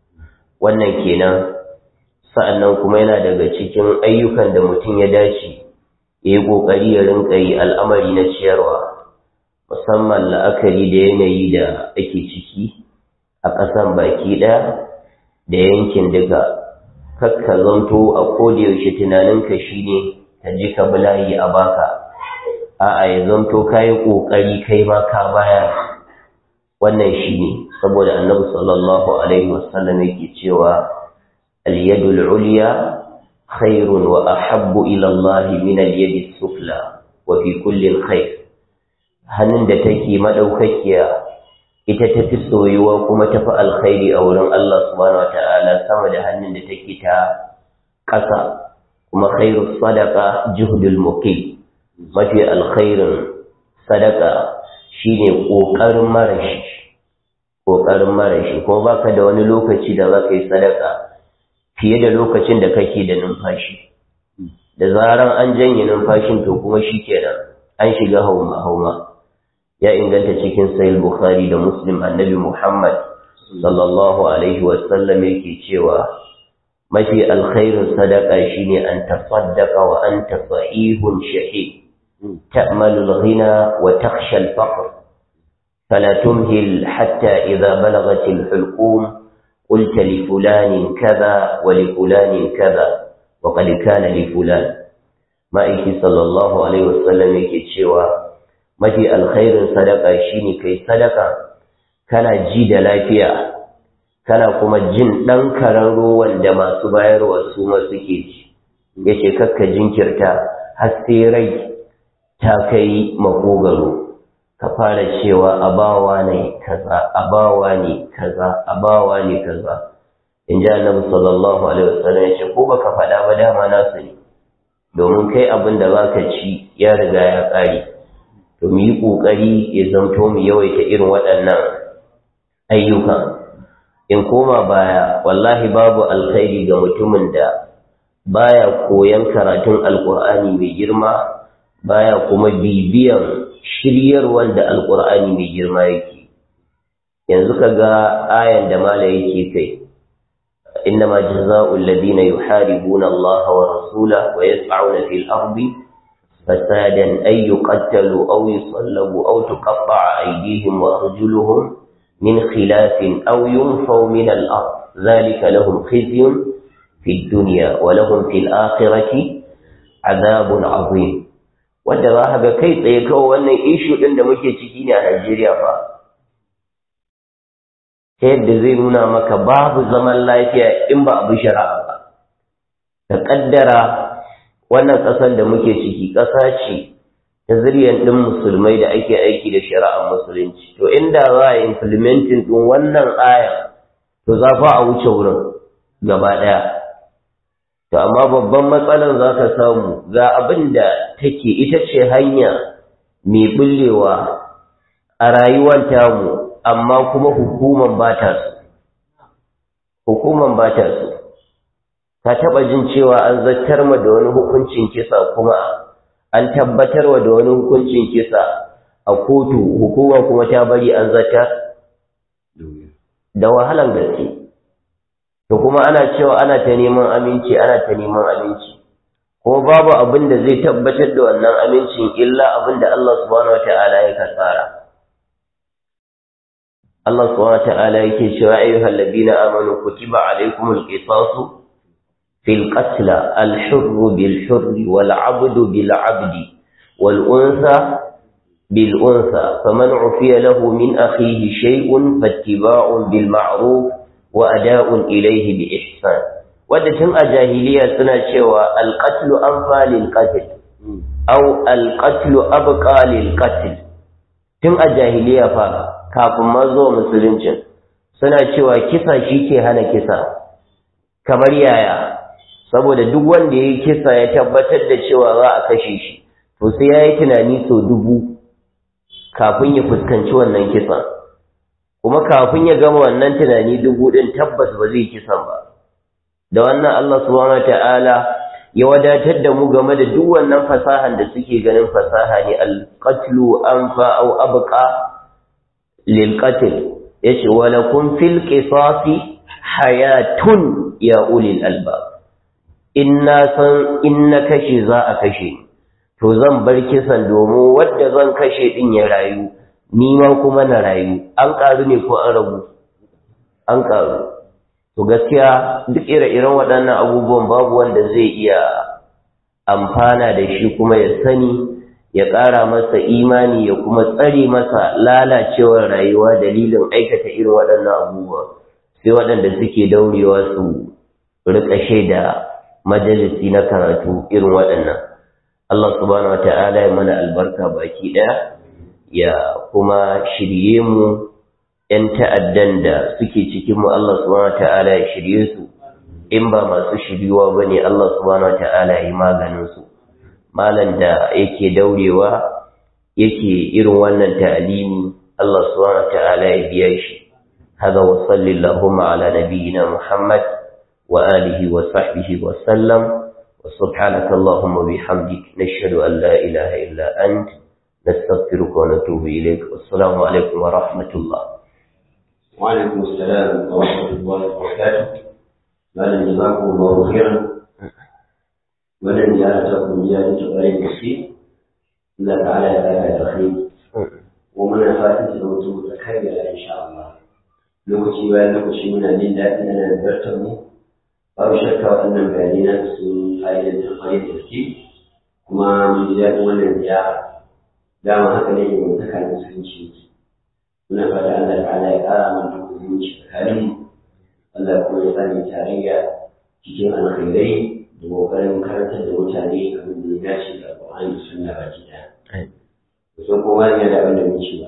wannan kenan sa'annan kuma yana daga cikin ayyukan da mutum ya dace ya yi ƙoƙari ya rinka yi al'amari na ciyarwa musamman la'akari da yanayi da ake ciki a ƙasan baki ɗaya da yankin duka kakka zanto a yaushe tunaninka shine ka ji ka bulayi a baka a'a ya zanto ka yi ƙoƙari kai ma ka baya wannan shine saboda annabi sallallahu alaihi wasallam yake cewa al-yadul ulya khairun wa ahabbu ila Allah min al-yadi sufla wa fi kulli khair hannun da take madaukakiya ita tafi soyuwa kuma tafi alkhairi a wurin Allah subhanahu wataala sama da hannun da take ta ƙasa kuma khairu sadaqa juhdul muqim mafi alkhairin sadaka shine kokarin marashi ƙoƙarin mara shi kuma baka da wani lokaci da za ka yi sadaka fiye da lokacin da kake da numfashi da zaran an janye numfashin to kuma shi kenan an shiga hauma hauma ya inganta cikin sahih bukhari da muslim annabi muhammad sallallahu alaihi wasallam yake cewa mafi alkhairin sadaka shine an tasaddaqa wa anta sahihun shahid ta'malu al-ghina wa takhsha al-faqr فلا تمهل حتى إذا بلغت الحلقوم قلت لفلان كذا ولفلان كذا وقد كان لفلان ما إيكي صلى الله عليه وسلم يكي تشيوا mafi alkhairin sadaka shine kai sadaka kana ji da lafiya kana kuma jin ɗan karen ruwan da masu bayarwa su ma suke ci yace kakka jinkirta har sai rai ta kai makogaro ka fara cewa abawa ne kaza abawa ne kaza abawa ne kaza in ji annabi sallallahu alaihi wasallam ya ce ko baka faɗa ba dama nasu ne domin kai abin da baka ci ya riga ya ƙare to mu yi ƙoƙari ya zamto mu yawaita irin waɗannan ayyuka in koma baya wallahi babu alkhairi ga mutumin da baya koyan karatun alkur'ani mai girma baya kuma bibiyan shiryarwar da alkur'ani mai girma yake yanzu ka ga ayan da mala yake kai إنما جزاء الذين يحاربون الله ورسوله ويسعون في الأرض فسادا أن يقتلوا أو يصلبوا أو تقطع أيديهم وأرجلهم من خلاف أو ينفوا من الأرض ذلك لهم خزي في الدنيا ولهم في الآخرة عذاب عظيم wanda za ka ga kai tsaye kawai wannan ishu ɗin da muke ciki ne a Najeriya fa ta yadda zai nuna maka babu zaman lafiya in ba abu shari'a ba ka ƙaddara wannan ƙasar da muke ciki ƙasa ce ta zuriyar ɗin musulmai da ake aiki da shari'ar musulunci to inda za a implementing ɗin wannan aya to za fa a wuce wurin gaba ɗaya to amma babban matsalar za ka samu ga abin da take ita ce hanya mai bullewa a rayuwar tamu amma kuma hukuman ba ta su hukuman ba ta su ka taɓa jin cewa an zartar ma da wani hukuncin kisa kuma an tabbatarwa da wani hukuncin kisa a kotu hukuma kuma ta bari an zartar da wahalan gaske to kuma ana cewa ana ta neman aminci ana ta neman aminci ko babu abin da zai tabbatar da wannan amincin illa abin da Allah subhanahu wata'ala ya kasara Allah subhanahu wata'ala yake cewa ayyuhal ladina amanu kutiba alaykumul qisasu fil qatl al hurr bil hurr wal 'abdu bil 'abdi wal unsa bil unsa faman 'ufiya lahu min akhihi shay'un fattiba'un bil ma'ruf wa ada'un ilayhi bi ihsan wadda tun a jahiliya suna cewa alƙatlu an falil ƙatil au alƙatlu abqa lil qatil tun a jahiliya fa kafin ma zuwa musuluncin suna cewa kisa shi ke hana kisa kamar yaya saboda duk wanda ya yi kisa ya tabbatar da cewa za a kashe shi to sai ya yi tunani sau dubu kafin ya fuskanci wannan kisan kuma kafin ya gama wannan tunani dubu ɗin tabbas ba zai kisan ba da wannan Allah subhanahu ta'ala ya wadatar da mu game da duk wannan fasahan da suke ganin fasaha ne al-qatlu anfa aw abqa lil qatl yace wa lakum fil qisasi hayatun ya ulil albab inna san inna kashi za a kashe to zan bar kisan domin wanda zan kashe din ya rayu ni ma kuma na rayu an karu ne ko an ragu an karu to gaskiya duk ire-iren waɗannan abubuwan babu wanda zai iya amfana da shi kuma ya sani ya ƙara masa imani ya kuma tsare masa lalacewar rayuwa dalilin aikata irin waɗannan abubuwa sai waɗanda suke daurewa su rika shaida majalisi na karatu irin waɗannan Allah subhanahu wata'ala ya mana albarka baki ɗaya ya kuma shirye mu ‘yan ta'addan da suke cikinmu Allah subhanahu wa ta'ala ya shirye su, in ba masu shiryuwa ba ne Allah subhanahu wa ta'ala ya yi maganinsu. Malan da yake daurewa yake irin wannan ta'alimi Allah subhanahu wa ta'ala ya biya shi, هذا وصل اللهم على نبينا محمد وآله وصحبه وسلم وسبحانك اللهم وبحمدك نشهد أن لا إله إلا أنت نستغفرك ونتوب إليك والسلام عليكم ورحمة الله وعليكم السلام ورحمة الله وبركاته malam jazakum Allahu khairan wannan ziyara ta ku ya ji tsarin gaske Allah ta'ala ya saka da khairi kuma muna fatan ta zama ta kai da insha Allah lokaci bayan lokaci muna jin daɗin ana zartar mu babu shakka waɗannan bayanai na su fa'idan da kwarai da gaske kuma mun ji daɗin wannan ziyara dama haka ne ke mutaka da musulunci muna fata Allah ta'ala ya ƙara mana musulunci tsakaninmu Allah kuma ya sani tarayya cikin alkhairai da kokarin karantar da mutane abin da ya dace da Qur'ani da Sunna baki daya. Kusan kowa yana da abin da mun ci ba.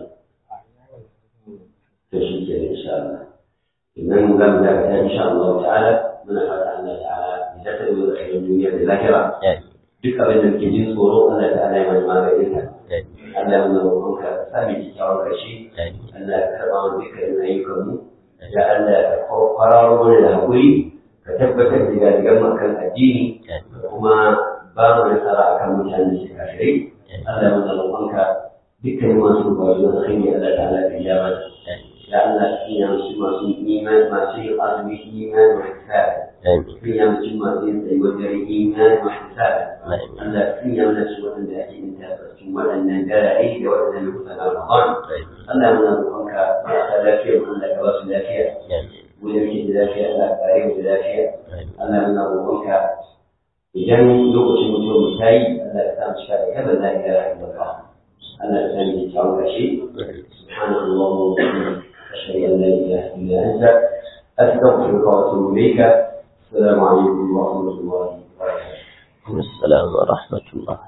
To shi ke da insha Allah. Idan za mu dakata insha Allah ta'ala muna fata Allah ta'ala ya tattar da alkhairin duniya da lahira. Duk abin da muke jin tsoro Allah ta'ala ya mana maganin ka. Allah ya mana roƙonka ka sa mu kyakkyawan ƙarshe. Allah ya karɓa mu dukkan ayyukanmu. da Allah ka kwararo mana da haƙuri ka tabbatar da gadigan makan addini kuma ba mu nasara akan mutane da kafirai Allah ya roƙonka dukkan masu bayu da kai Allah ta'ala ka ya mana ya Allah ina su masu iman masu yin azumi iman wa hisab ina mutum masu yin tsayuwar dare iman wa hisab Allah ina mana su waɗanda ake yin tabbacin waɗannan darare da waɗannan lokutan Ramadan Allah muna roƙonka marasa lafiya mu Allah ka ba su lafiya mu da muke da lafiya Allah ka kare mu da lafiya Allah muna roƙonka idan lokacin mutuwar mu tayi Allah ka sa mu cika da kada la ilaha illallah Allah ka sani da kyawun kashe subhanallahi wa bihamdihi ashhadu an la ilaha illa anta astaghfiruka wa atubu ilayka السلام عليكم ورحمة الله وبركاته السلام ورحمة الله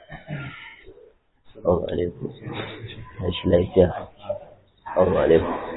السلام عليكم ايش لا السلام عليكم